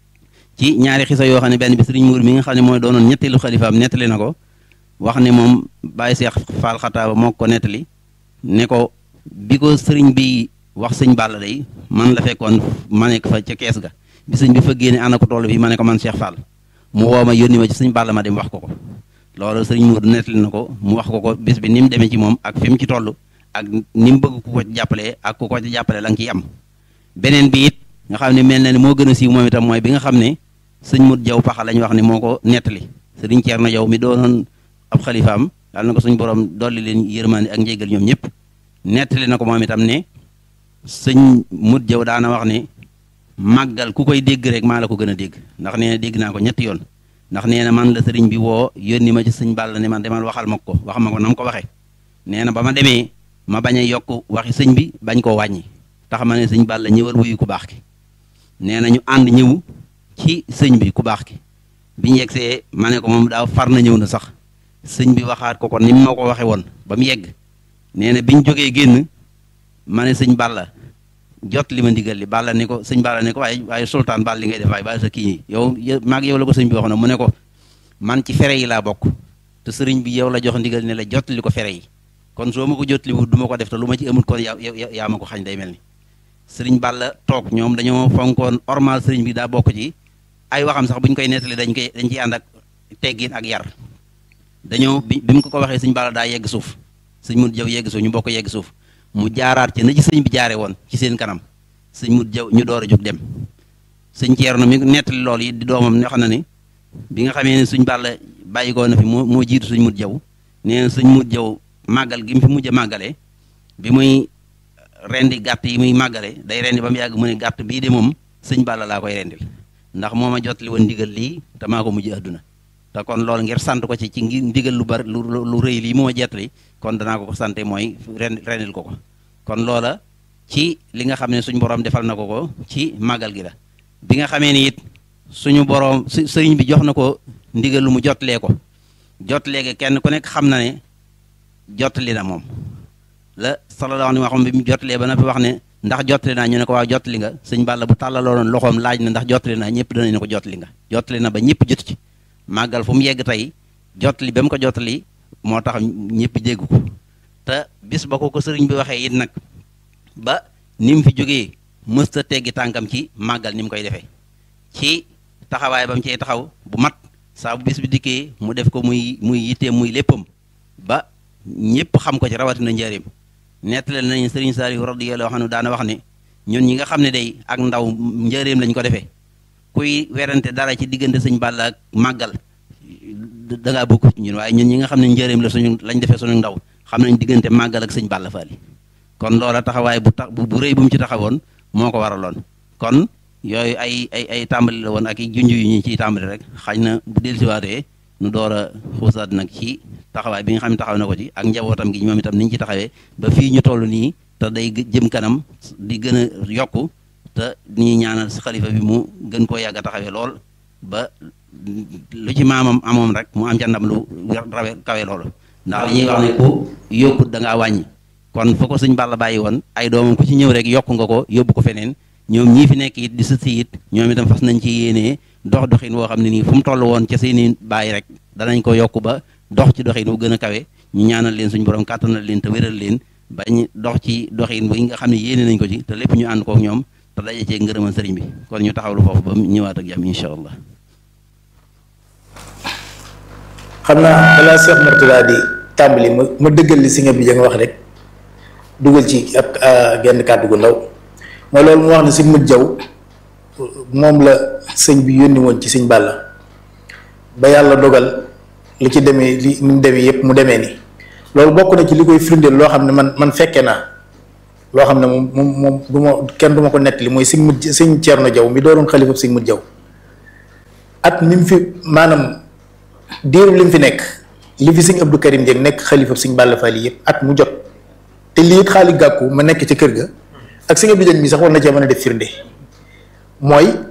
ci ñaari xisa yoo xam ne benn bi sëriñ Mour mi nga xam ne mooy doonoon ñetteelu xalifaam nettali na ko wax ne moom Baye Cheikh Fall Xataaba moo ko nettali ne ko bi ko sëriñ bi wax sëñ Balla day man la fekkoon ma nekk fa ca kees ga bi sëñ bi fa génne ana ko toll bi ma ne ko man Cheikh Fall mu woo ma yónni ma ci sëñ Balla ma dem wax ko ko loolu sëriñ Mour nettali na ko mu wax ko ko bis bi ni mu demee ci moom ak fi mu ci toll ak ni mu bëgg ku ko ci jàppalee ak ku ko ci jàppale la nga ciy am beneen bi it nga xam ne mel na ni moo gën a siiw moom itam mooy bi nga xam ne sëñ Mut Jaw Paxa lañ wax ne moo ko nettali sëriñ Ceerno Jaw mi doonoon ab xalifaam yàlla na ko suñ borom dolli leen yërmande ak njégal ñoom ñëpp nettali na ko moom itam ne sëñ Mut Jaw daana wax ne màggal ku koy dégg rek maa la ko gën a dégg ndax nee na dégg naa ko ñetti yoon ndax nee na man la sëriñ bi woo yónni ma ci sëñ Balla ne man demal waxal ma ko wax ma ko na mu ko waxee nee na ba ma demee ma bañ a yokk waxi sëñ bi bañ koo wàññi tax ma ne sëñ Balla ñëwal wuyu ku baax ki nee na ñu ànd ñëw ci sëñ bi ku baax ki bi ñu yegsee ma ne ko moom daa far na ñëw na sax sëñ bi waxaat ko ko ni ma ko waxee woon ba mu yegg nee na bi ñu jógee génn ma ne sëñ Balla jot li ma ndigal li Balla ne ko sëñ Balla ne ko waaye waaye sultaan Balla li ngay def waaye bàyyi sa kii yi yow maag yow la ko sëñ bi wax na mu ne ko man ci fere yi laa bokk te sëriñ bi yow la jox ndigal ne la jot li ko fere yi kon soo ma ko jot li wut du ma ko def te lu ma ci amut kon yaa yaa ma ko xañ day mel ni sëriñ Balla toog ñoom dañoo fonkoon ormal sëriñ bi daa bokk ci ay waxam sax bu ñu koy nettali dañ koy dañ ciy ànd ak teggin ak yar dañoo bi bi mu ko ko waxee sëñ Balla daa yegg suuf sëñ mut jaw yegg suuf ñu bokk yegg suuf mu jaaraat ci na ci sëñ bi jaare woon ci seen kanam sëñ mut jaw ñu door a jóg dem sëñ Ceerno mi nettali loolu yi di doomam ne xam na ni bi nga xamee ne suñ Balla bàyyi ko na fi moo moo jiitu sëñ mut jaw nee na sëñ mut jaw màggal gi mu fi mujj a màggale bi muy rendi gàtt yi muy màggale day rendi ba mu yàgg mu ne gàtt bii de moom sëñ Balla laa koy rendil ndax moo ma jot li woon ndigal lii te maa ko mujj àdduna te kon loolu ngir sant ko ci ci ngir ndigal lu bari lu lu rëy lii mu ma jettali kon danaa ko ko sante mooy ren renil ko ko kon loola ci li nga xam ne suñu borom defal na ko ko ci màggal gi la bi nga xamee ni it suñu borom sëriñ bi jox na ko ndigal lu mu jotlee ko jotlee ga kenn ku nekk xam na ne jotali na moom la sallallahu alayhi wa sallam bi mu jotlee ba na fi wax ne ndax jotali naa ñu ne ko waaw jotali nga sëñ Balla bu tàllaloon loxoom laaj na ndax jotali naa ñëpp danañ ne ko jotali nga jotali na ba ñëpp jot ci màggal fu mu yegg tey jotali ba mu ko jotali moo tax ñëpp dégg ko te bis ba ko ko sëriñ bi waxee it nag ba ni mu fi jógee mësta teggi tànkam ci màggal ni mu koy defee ci taxawaay ba mu cee taxaw bu mat saa bu bis bi dikkee mu def ko muy muy yitteem muy léppam ba ñëpp xam ko ci rawatina njëriñ nettali nañu sëriñ Saliou radiyallahu anhu daana wax ne ñun ñi nga xam ne day ak ndaw njëriñ lañ ko defee kuy werante dara ci diggante sëñ Balla ak màggal da ngaa bokk ci ñun waaye ñun ñi nga xam ne njëriñ la suñu lañ defee suñu ndaw xam nañ diggante màggal ak sëñ Balla Faali kon loola taxawaay bu tax bu rëy bu mu ci taxawoon moo ko waraloon kon yooyu ay ay ay tàmbali la woon ak i junj yu ñu ciy tàmbali rek xañ na bu dellusiwaatee nu door a xuusaat nag ci taxawaay bi nga xam ne taxaw na ko ci ak njabootam gi moom itam ni ñu ci taxawee ba fii ñu toll nii te day jëm kanam di gën a yokku te ñuy ñaanal si xalifa bi mu gën koo yàgg a taxawee lool ba lu ci maamam amoon rek mu am ca ndam lu rawe kawe loolu ndax li ñuy wax ne ku yokkut da ngaa wàññi kon foo ko sëñ Balla bàyyi woon ay doomam ku ci ñëw rek yokku nga ko yóbbu ko feneen ñoom ñii fi nekk it di sët si it ñoom itam fas nañ ci yéenee dox doxin woo xam ne nii fu mu toll woon ca seeni bàyyi rek danañ ko yokk ba dox ci doxin wu gën a kawe ñu ñaanal leen suñu borom kàttanal leen te wéral leen bañ dox ci doxin bi nga xam ne yéene nañ ko ci te lépp ñu ànd kook ñoom te daje cee ngërëmal sëriñ bi kon ñu taxawlu foofu ba ñëwaat ak jàmm incha allah. xam naa balaa Cheikh Mourtada di tàmbali ma ma dëggal li si nga bi ja nga wax rek dugal ci ab genn kàddu gu ndaw mooy loolu mu wax ne si mët jaw moom la sëñ bi yónni woon ci sëñ Balla ba yàlla dogal li ci demee li mu demee yépp mu demee ni loolu bokk na ci li koy firndeel loo xam ne man man fekke naa loo xam ne moom moom moom du ma kenn du ma ko nettali mooy sëñ mët sëñ Ceerno Jaw mi dooroon xalifa sëñ mët jaw at mi mu fi maanaam diiru li mu fi nekk li fi sëñ Abdou Karim Dieng nekk xalifa sëñ Balla Fally yëpp at mu jot te lii it xaali gàkku ma nekk ca kër ga ak sëñ Abdou Dieng mi sax war na cee mën a def firnde mooy